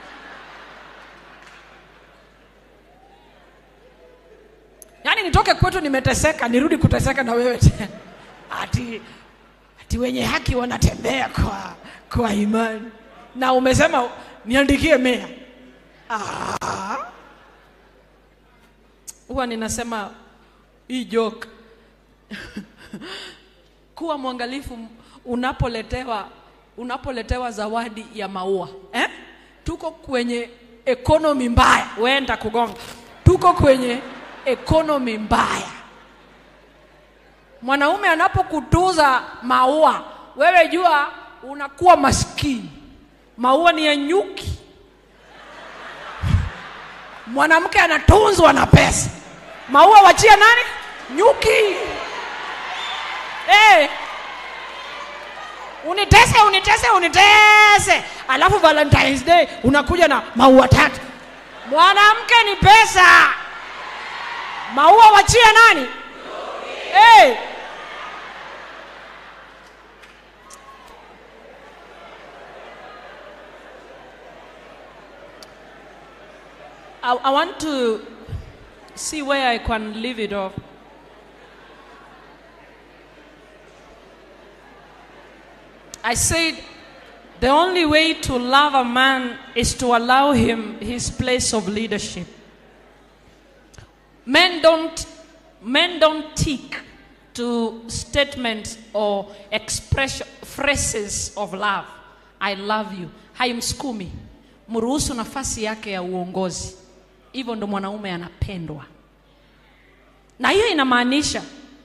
yaani nitoke kwetu nimeteseka nirudi kuteseka na wewe tena ati ati wenye haki wanatembea kwa kwa imani na umesema niandikie mea Ah. huwa ninasema hii joke kuwa mwangalifu unapoletewa unapoletewa zawadi ya maua eh? tuko kwenye ekonomi mbaya wenda kugonga tuko kwenye ekonomi mbaya mwanaume anapokutuza maua wewe jua unakuwa maskini maua ni ya nyuki mwanamke anatunzwa na pesa maua wachia nani nyuki hey. unitese unitese unitese alafu valentines day unakuja na maua tatu mwanamke ni pesa maua wachia nani hey. I, I want to see where I can leave it off. I said the only way to love a man is to allow him his place of leadership. Men don't men don't tick to statements or expression phrases of love. I love you. Haimsukumi. Mruhusu nafasi yake ya uongozi. Hivyo ndo mwanaume anapendwa. Na hiyo inamaanisha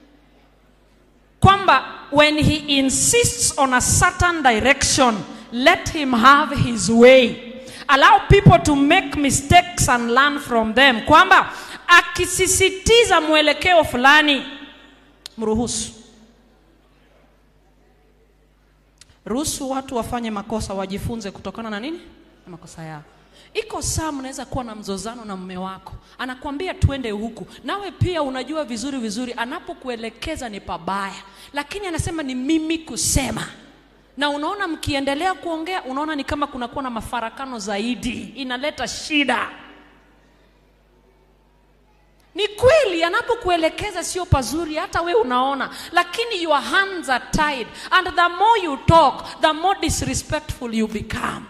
kwamba when he insists on a certain direction, let him have his way. Allow people to make mistakes and learn from them. Kwamba akisisitiza mwelekeo fulani, mruhusu. Ruhusu watu wafanye makosa, wajifunze kutokana na nini? Na makosa yao. Iko saa mnaweza kuwa na mzozano na mume wako, anakwambia twende huku, nawe pia unajua vizuri vizuri anapokuelekeza ni pabaya, lakini anasema ni mimi kusema, na unaona mkiendelea kuongea, unaona ni kama kunakuwa na mafarakano zaidi, inaleta shida. Ni kweli anapokuelekeza sio pazuri, hata we unaona, lakini your hands are tied and the more you talk, the more disrespectful you become.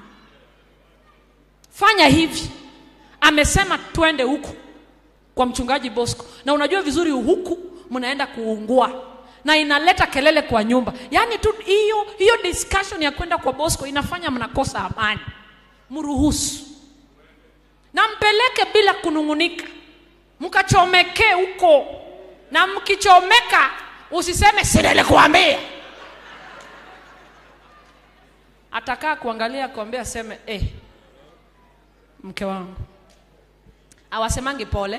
Fanya hivi, amesema twende huku kwa mchungaji Bosco, na unajua vizuri huku mnaenda kuungua na inaleta kelele kwa nyumba. Yaani tu hiyo hiyo discussion ya kwenda kwa Bosco inafanya mnakosa amani. Mruhusu na mpeleke bila kunung'unika, mkachomekee huko, na mkichomeka usiseme si nilikuambia. Atakaa kuangalia kuambia, aseme eh, mke wangu awasemangi pole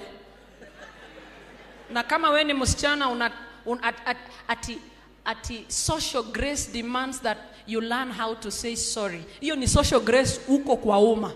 na kama we ni msichana una, un, at, at, ati, ati social grace demands that you learn how to say sorry hiyo ni social grace huko kwa umma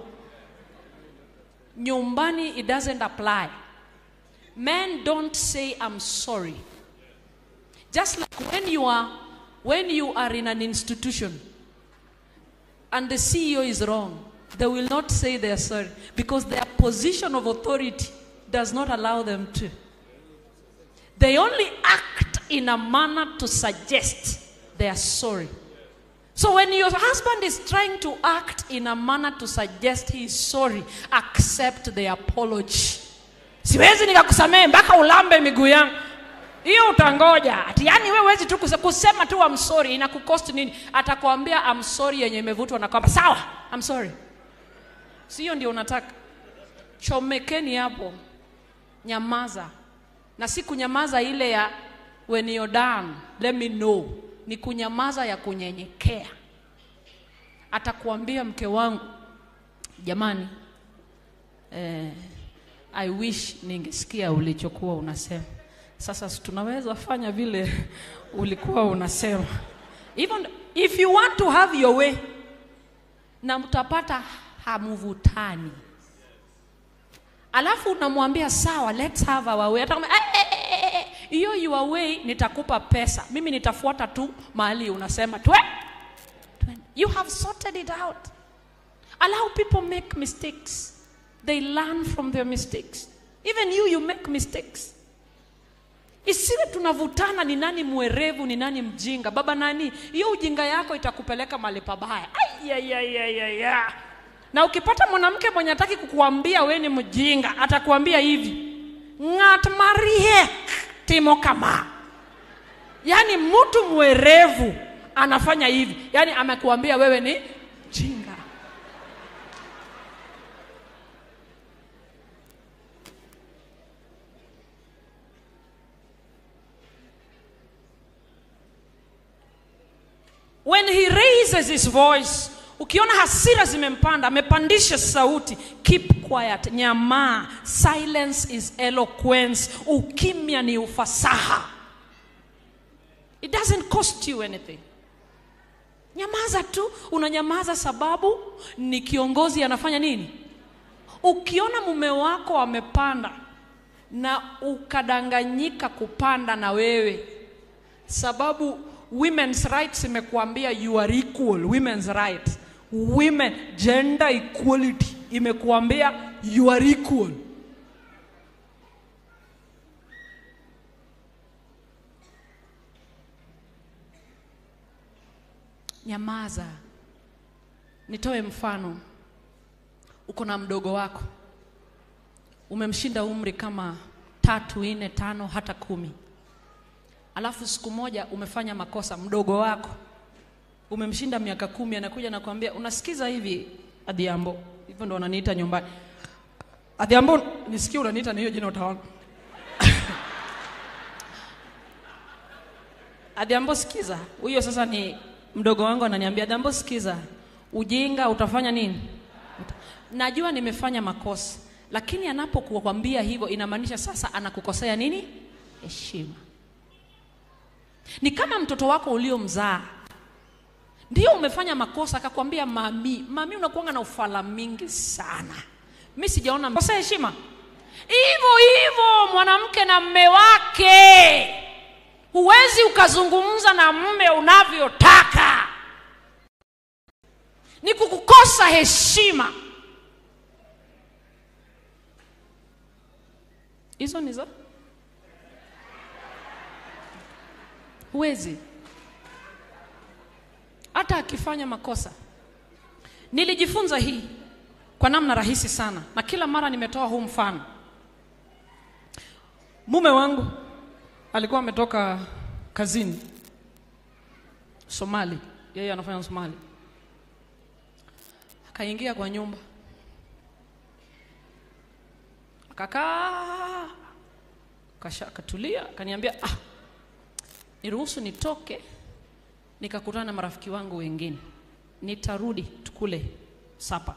nyumbani it doesn't apply men don't say i'm sorry just like when you are when you are in an institution and the ceo is wrong they will not say they are sorry because their position of authority does not allow them to. They only act in a manner to suggest they are sorry. So when your husband is trying to act in a manner to suggest he is sorry, accept the apology. Siwezi nikakusamehe mpaka ulambe miguu yangu. Hiyo utangoja. Ati yani wewe huwezi tu kuse- kusema tu I'm sorry inakukost nini? Atakwambia I'm sorry yenye imevutwa na kwamba sawa, I'm sorry. Sio ndio unataka? Chomekeni hapo. Nyamaza. na si kunyamaza ile ya when you're done let me know ni kunyamaza ya kunyenyekea atakuambia mke wangu jamani eh, i wish ningesikia ulichokuwa unasema sasa si tunaweza fanya vile ulikuwa unasema even if you want to have your way na mtapata hamvutani alafu unamwambia sawa let's have our way atakwambia "Eh, eh, eh, eh, hiyo your way nitakupa pesa mimi nitafuata tu mahali unasema twe twende." you have sorted it out allow people make mistakes they learn from their mistakes even you you make mistakes isiwe tunavutana ni nani mwerevu ni nani mjinga baba nani hiyo ujinga yako itakupeleka mahali pabaya Ai, ya, ya, ya, ya, ya. na ukipata mwanamke mwenye hataki kukuambia we ni mjinga atakuambia hivi ng'at mariek timo kama yaani mtu mwerevu anafanya hivi yaani amekuambia wewe ni mjinga when he raises his voice ukiona hasira zimempanda amepandisha sauti keep quiet nyamaa silence is eloquence ukimya ni ufasaha it doesn't cost you anything nyamaza tu unanyamaza sababu ni kiongozi anafanya nini ukiona mume wako amepanda na ukadanganyika kupanda na wewe sababu women's rights imekuambia you are equal women's rights women gender equality imekuambia you are equal nyamaza nitoe mfano uko na mdogo wako umemshinda umri kama tatu nne tano hata kumi alafu siku moja umefanya makosa mdogo wako umemshinda miaka kumi anakuja na kuambia unasikiza hivi adhiambo hivyo ndo wananiita nyumbani adhiambo nisikie unaniita na hiyo jina utaona adhiambo sikiza huyo sasa ni mdogo wangu ananiambia adhiambo sikiza ujinga utafanya nini Uta- najua nimefanya makosa lakini anapokukwambia hivyo inamaanisha sasa anakukosea nini heshima ni kama mtoto wako uliomzaa ndio umefanya makosa akakwambia mami mami unakuanga na ufala mingi sana mi sijaona kosa heshima hivyo hivyo mwanamke na mme wake huwezi ukazungumza na mme unavyotaka ni kukukosa heshima hizo ni za huwezi hata akifanya makosa nilijifunza hii kwa namna rahisi sana na kila mara nimetoa huu mfano mume wangu alikuwa ametoka kazini somali yeye anafanya somali akaingia kwa nyumba akakaa kasha akatulia akaniambia ah, niruhusu nitoke nikakutana na marafiki wangu wengine nitarudi tukule sapa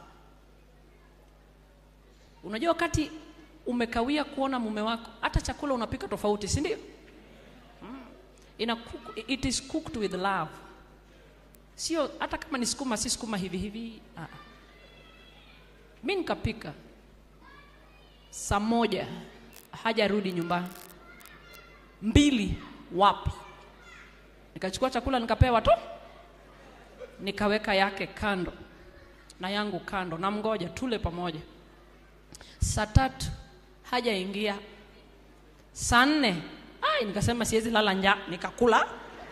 unajua wakati umekawia kuona mume wako hata chakula unapika tofauti si ndio mm. Ina cook, it is cooked with love sio hata kama ni sukuma si sukuma hivi hivi ah. mi nikapika saa moja hajarudi nyumbani mbili wapi nikachukua chakula nikapewa tu nikaweka yake kando na yangu kando na mgoja tule pamoja saa tatu hajaingia saa nne ai nikasema siwezi lala njaa nikakula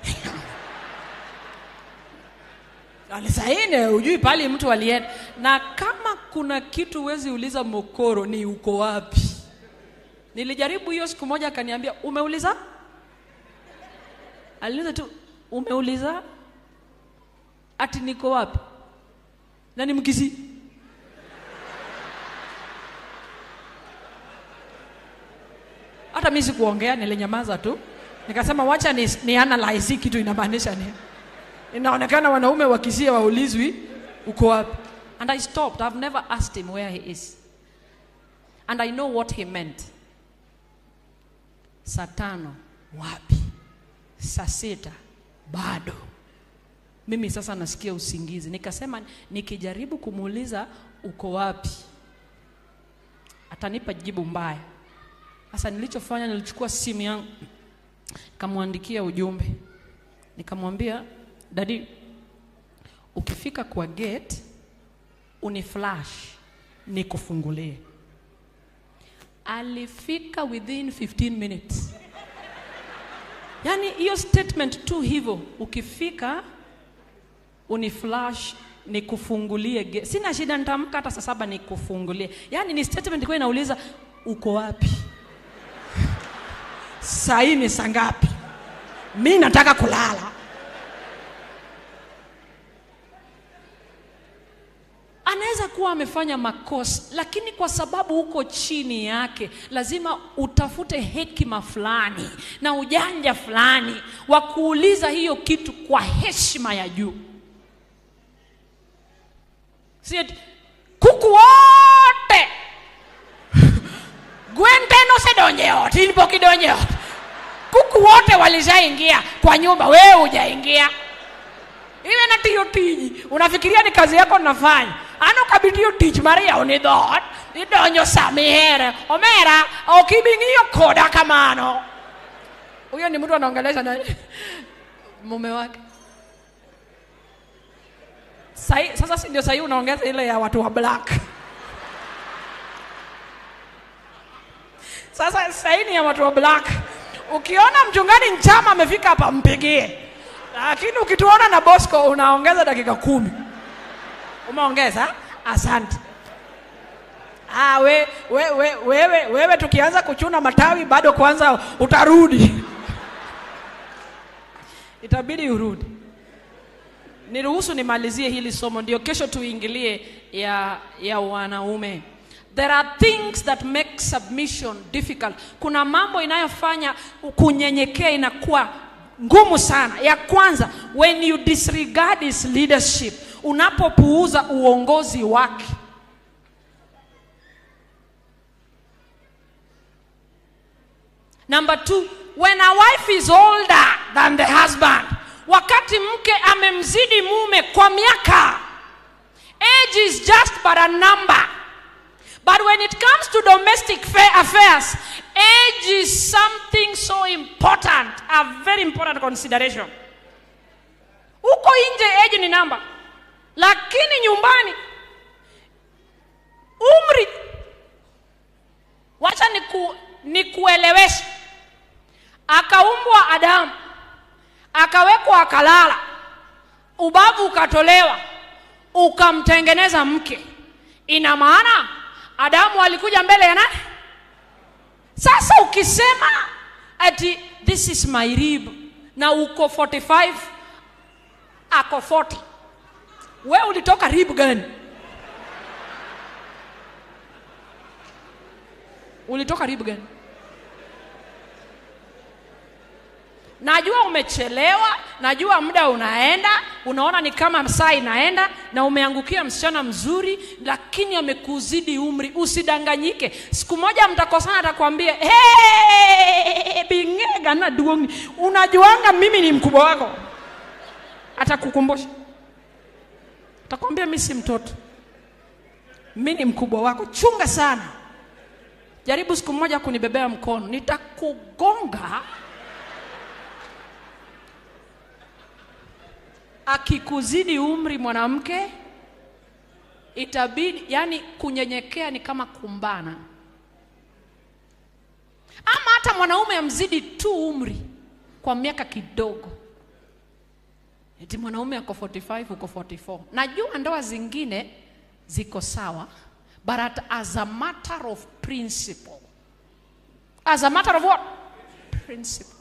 alisaine ujui pali mtu alienda na kama kuna kitu huwezi uliza mokoro ni uko wapi nilijaribu hiyo siku moja akaniambia umeuliza aliniuliza tu umeuliza ati niko wapi na ni mkisi hata mi sikuongea nilinyamaza tu nikasema wacha ni, ni analyze hii kitu inamaanisha nini inaonekana wanaume wakisia waulizwi uko wapi and i stopped i've never asked him where he is and i know what he meant saa tano wapi saa sita bado mimi sasa nasikia usingizi nikasema nikijaribu kumuuliza uko wapi atanipa jibu mbaya sasa nilichofanya nilichukua simu yangu nikamwandikia ujumbe nikamwambia dadi ukifika kwa gate uniflash nikufungulie alifika within 15 minutes yaani hiyo statement tu hivyo ukifika uniflash nikufungulie ge- sina shida nitamka hata saa saba nikufungulie yaani ni statement ilikuwa inauliza uko wapi saa hii ni saa ngapi mi nataka kulala anaweza kuwa amefanya makosa lakini kwa sababu uko chini yake lazima utafute hekima fulani na ujanja fulani wa kuuliza hiyo kitu kwa heshima ya juu si eti, kuku wote gwen te nosedonjo e ot in pok idonjo e ot kuku wote walishaingia kwa nyumba wewe hujaingia iwe natiyo tiji unafikiria ni kazi yako nafanya ano kabitiyo tich mar yawo ni dhot idonjo sama ihere omera ok ibi ng'iyo koda kamano huyo ni mtu anaongelesha na mume wake Sai, sasa si ndio sahii unaongeza ile ya watu wa black sasa sahii ni ya watu wa black ukiona mchungaji nchama amefika hapa mpigie lakini ukituona na bosco unaongeza dakika kumi umeongeza asante ah, we, we, we, wewe, wewe tukianza kuchuna matawi bado kwanza utarudi itabidi urudi niruhusu nimalizie hili somo ndio kesho tuingilie ya, ya wanaume there are things that make submission difficult kuna mambo inayofanya kunyenyekea inakuwa ngumu sana ya kwanza when you disregard his leadership unapopuuza uongozi wake number two when a wife is older than the husband wakati mke amemzidi mume kwa miaka age is just but a number but when it comes to domestic fa- affairs age is something so important a very important consideration huko nje age ni namba lakini nyumbani umri wacha niku, nikueleweshe akaumbwa adamu akawekwa akalala ubavu ukatolewa ukamtengeneza mke ina maana adamu alikuja mbele ya nani sasa ukisema ati this is my rib na uko 45 ako 40 we ulitoka rib gani ulitoka rib gani najua umechelewa najua muda unaenda unaona ni kama saa inaenda na umeangukia msichana mzuri lakini amekuzidi umri usidanganyike siku moja mtakosana atakwambia hey, bingega na duongi unajuanga mimi ni mkubwa wako atakukumbusha atakwambia mi si mtoto mi ni mkubwa wako chunga sana jaribu siku moja kunibebea mkono nitakugonga akikuzidi umri mwanamke itabidi yani kunyenyekea ni kama kumbana ama hata mwanaume amzidi tu umri kwa miaka kidogo eti mwanaume ako 45 uko 44 najua ndoa zingine ziko sawa but at, as a matter of principle as a matter of what principle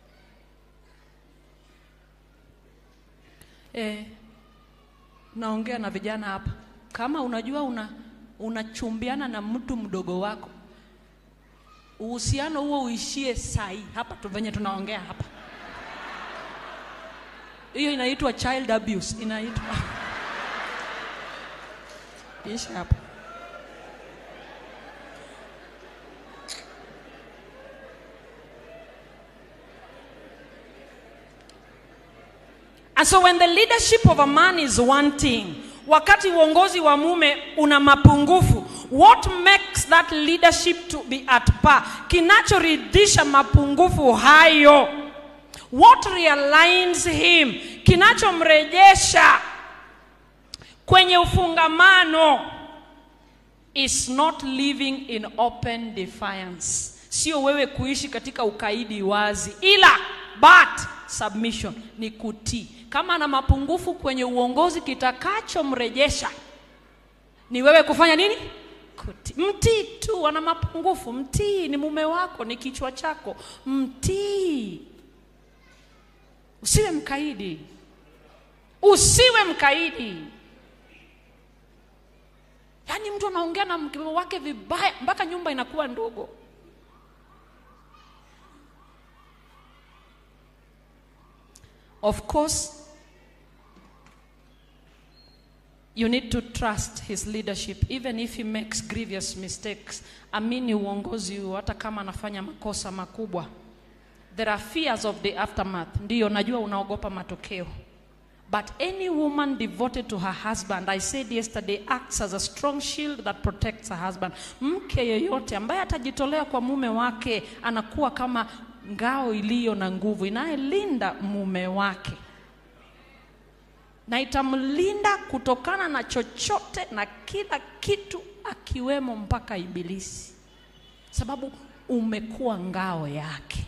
eh, naongea na vijana hapa kama unajua una unachumbiana na mtu mdogo wako uhusiano huo uishie sahi hapa tu venye tunaongea hapa hiyo inaitwa child abuse inaitwa isha hapo And so when the leadership of a man is wanting, wakati uongozi wa mume una mapungufu, what makes that leadership to be at par? Kinachoridhisha mapungufu hayo, what realigns him, kinachomrejesha kwenye ufungamano is not living in open defiance, sio wewe kuishi katika ukaidi wazi, ila but submission ni kutii. Kama ana mapungufu kwenye uongozi, kitakachomrejesha ni wewe kufanya nini? Kutii. Mtii tu, ana mapungufu, mtii. Ni mume wako, ni kichwa chako, mtii. Usiwe mkaidi, usiwe mkaidi. Yaani mtu anaongea na mke wake vibaya mpaka nyumba inakuwa ndogo. Of course, you need to trust his leadership even if he makes grievous mistakes. Amini uongozi huo hata kama anafanya makosa makubwa. There are fears of the aftermath. Ndiyo, najua unaogopa matokeo. But any woman devoted to her husband, I said yesterday, acts as a strong shield that protects her husband. Mke yeyote ambaye atajitolea kwa mume wake anakuwa kama ngao iliyo na nguvu inayelinda mume wake na itamlinda kutokana na chochote na kila kitu akiwemo mpaka ibilisi, sababu umekuwa ngao yake.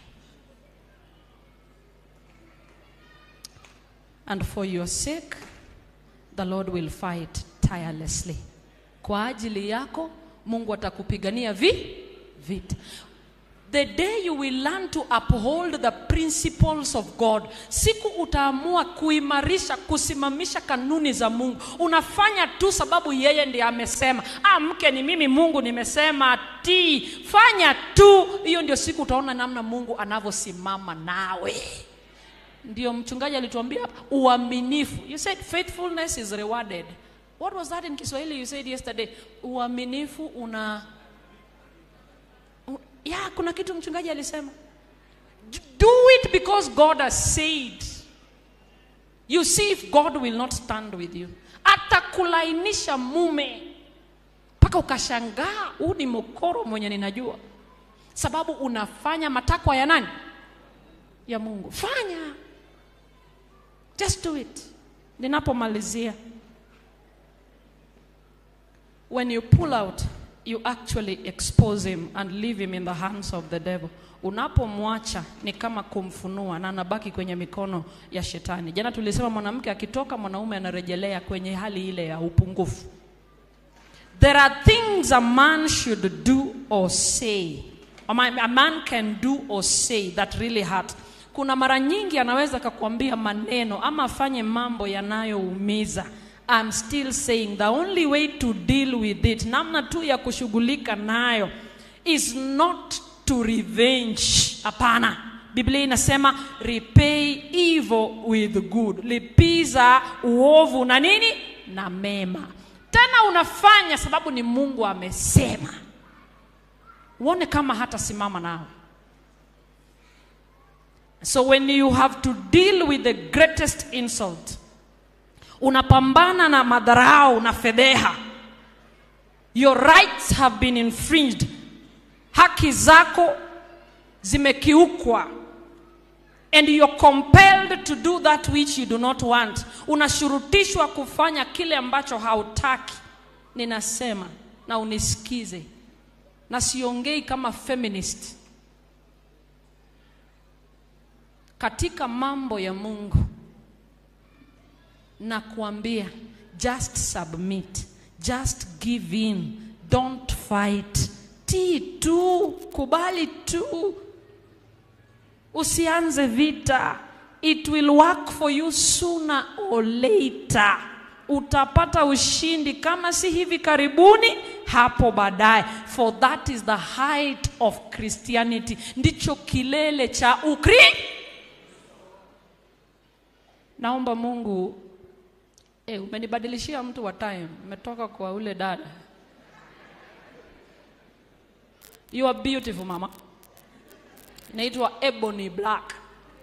And for your sake the Lord will fight tirelessly. Kwa ajili yako Mungu atakupigania vi vita. The day you will learn to uphold the principles of God, siku utaamua kuimarisha, kusimamisha kanuni za Mungu. Unafanya tu sababu yeye ndiye amesema. Ah, mke ni mimi, Mungu nimesema, tii. Fanya tu, hiyo ndio siku utaona namna Mungu anavyosimama nawe. Ndio mchungaji alituambia hapa, uaminifu. You said faithfulness is rewarded. What was that in Kiswahili you said yesterday? Uaminifu una ya kuna kitu mchungaji alisema do it because god has said you see if god will not stand with you atakulainisha mume mpaka ukashangaa huu ni mokoro mwenye ninajua sababu unafanya matakwa ya nani ya mungu fanya just do it ninapomalizia when you pull out you actually expose him and leave him in the hands of the devil. Unapomwacha ni kama kumfunua na anabaki kwenye mikono ya shetani. Jana tulisema mwanamke akitoka, mwanaume anarejelea kwenye hali ile ya upungufu. There are things a man should do or say. A man, a man can do or say that really hurt. Kuna mara nyingi anaweza kakuambia maneno ama afanye mambo yanayoumiza. I'm still saying the only way to deal with it, namna tu ya kushughulika nayo is not to revenge. Hapana, Biblia inasema repay evil with good, lipiza uovu na nini na mema. Tena unafanya sababu ni Mungu amesema, uone kama hata simama nao. So when you have to deal with the greatest insult unapambana na madharau na fedheha your rights have been infringed haki zako zimekiukwa and you're compelled to do that which you do not want unashurutishwa kufanya kile ambacho hautaki ninasema na unisikize na siongei kama feminist katika mambo ya mungu na kuambia just submit just give in don't fight tii tu kubali tu usianze vita it will work for you sooner or later utapata ushindi kama si hivi karibuni hapo baadaye for that is the height of christianity ndicho kilele cha ukri naomba mungu eh, umenibadilishia mtu wa time umetoka kwa ule dada you are beautiful mama inaitwa ebony black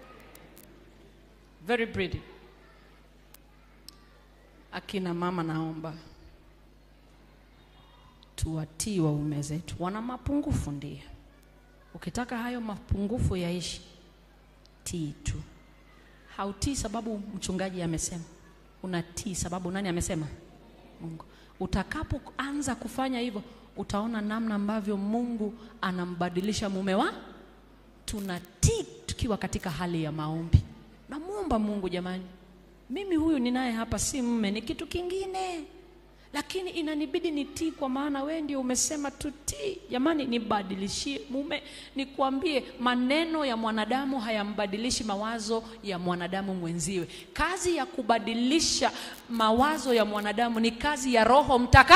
very pretty akina mama naomba tuwatii waume zetu wana mapungufu ndio ukitaka hayo mapungufu yaishi tii tu hautii sababu mchungaji amesema unatii sababu nani amesema mungu utakapoanza kufanya hivyo utaona namna ambavyo mungu anambadilisha mume wa tunatii tukiwa katika hali ya maombi namwomba mungu jamani mimi huyu ninaye hapa si mme ni kitu kingine lakini inanibidi nitii kwa maana wewe ndio umesema tutii jamani nibadilishie mume nikwambie maneno ya mwanadamu hayambadilishi mawazo ya mwanadamu mwenziwe kazi ya kubadilisha mawazo ya mwanadamu ni kazi ya roho mtaka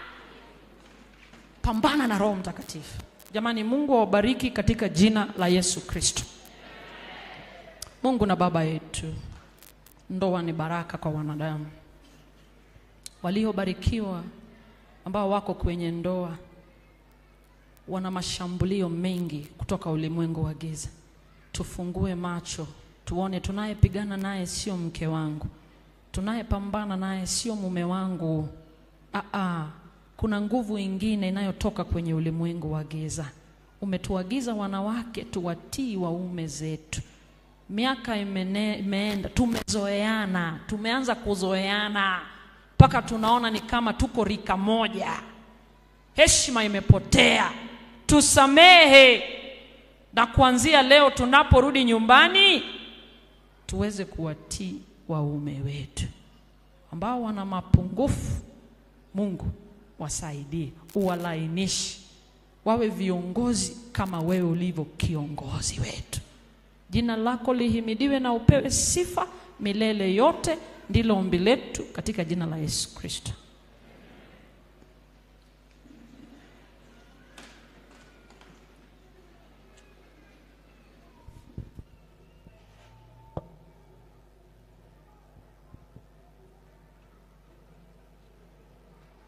pambana na roho mtakatifu jamani mungu awabariki katika jina la yesu kristo mungu na baba yetu ndoa ni baraka kwa wanadamu waliobarikiwa ambao wako kwenye ndoa wana mashambulio mengi kutoka ulimwengu wa giza tufungue macho tuone tunayepigana naye sio mke wangu tunayepambana naye sio mume wangu Aa, kuna nguvu ingine inayotoka kwenye ulimwengu wa giza umetuagiza wanawake tuwatii waume zetu miaka imene, imeenda tumezoeana tumeanza kuzoeana mpaka tunaona ni kama tuko rika moja heshima imepotea tusamehe na kuanzia leo tunaporudi nyumbani tuweze kuwatii waume wetu ambao wana mapungufu mungu wasaidie uwalainishe wawe viongozi kama wewe ulivyo kiongozi wetu jina lako lihimidiwe na upewe sifa milele yote ndilo ombi letu katika jina la yesu kristo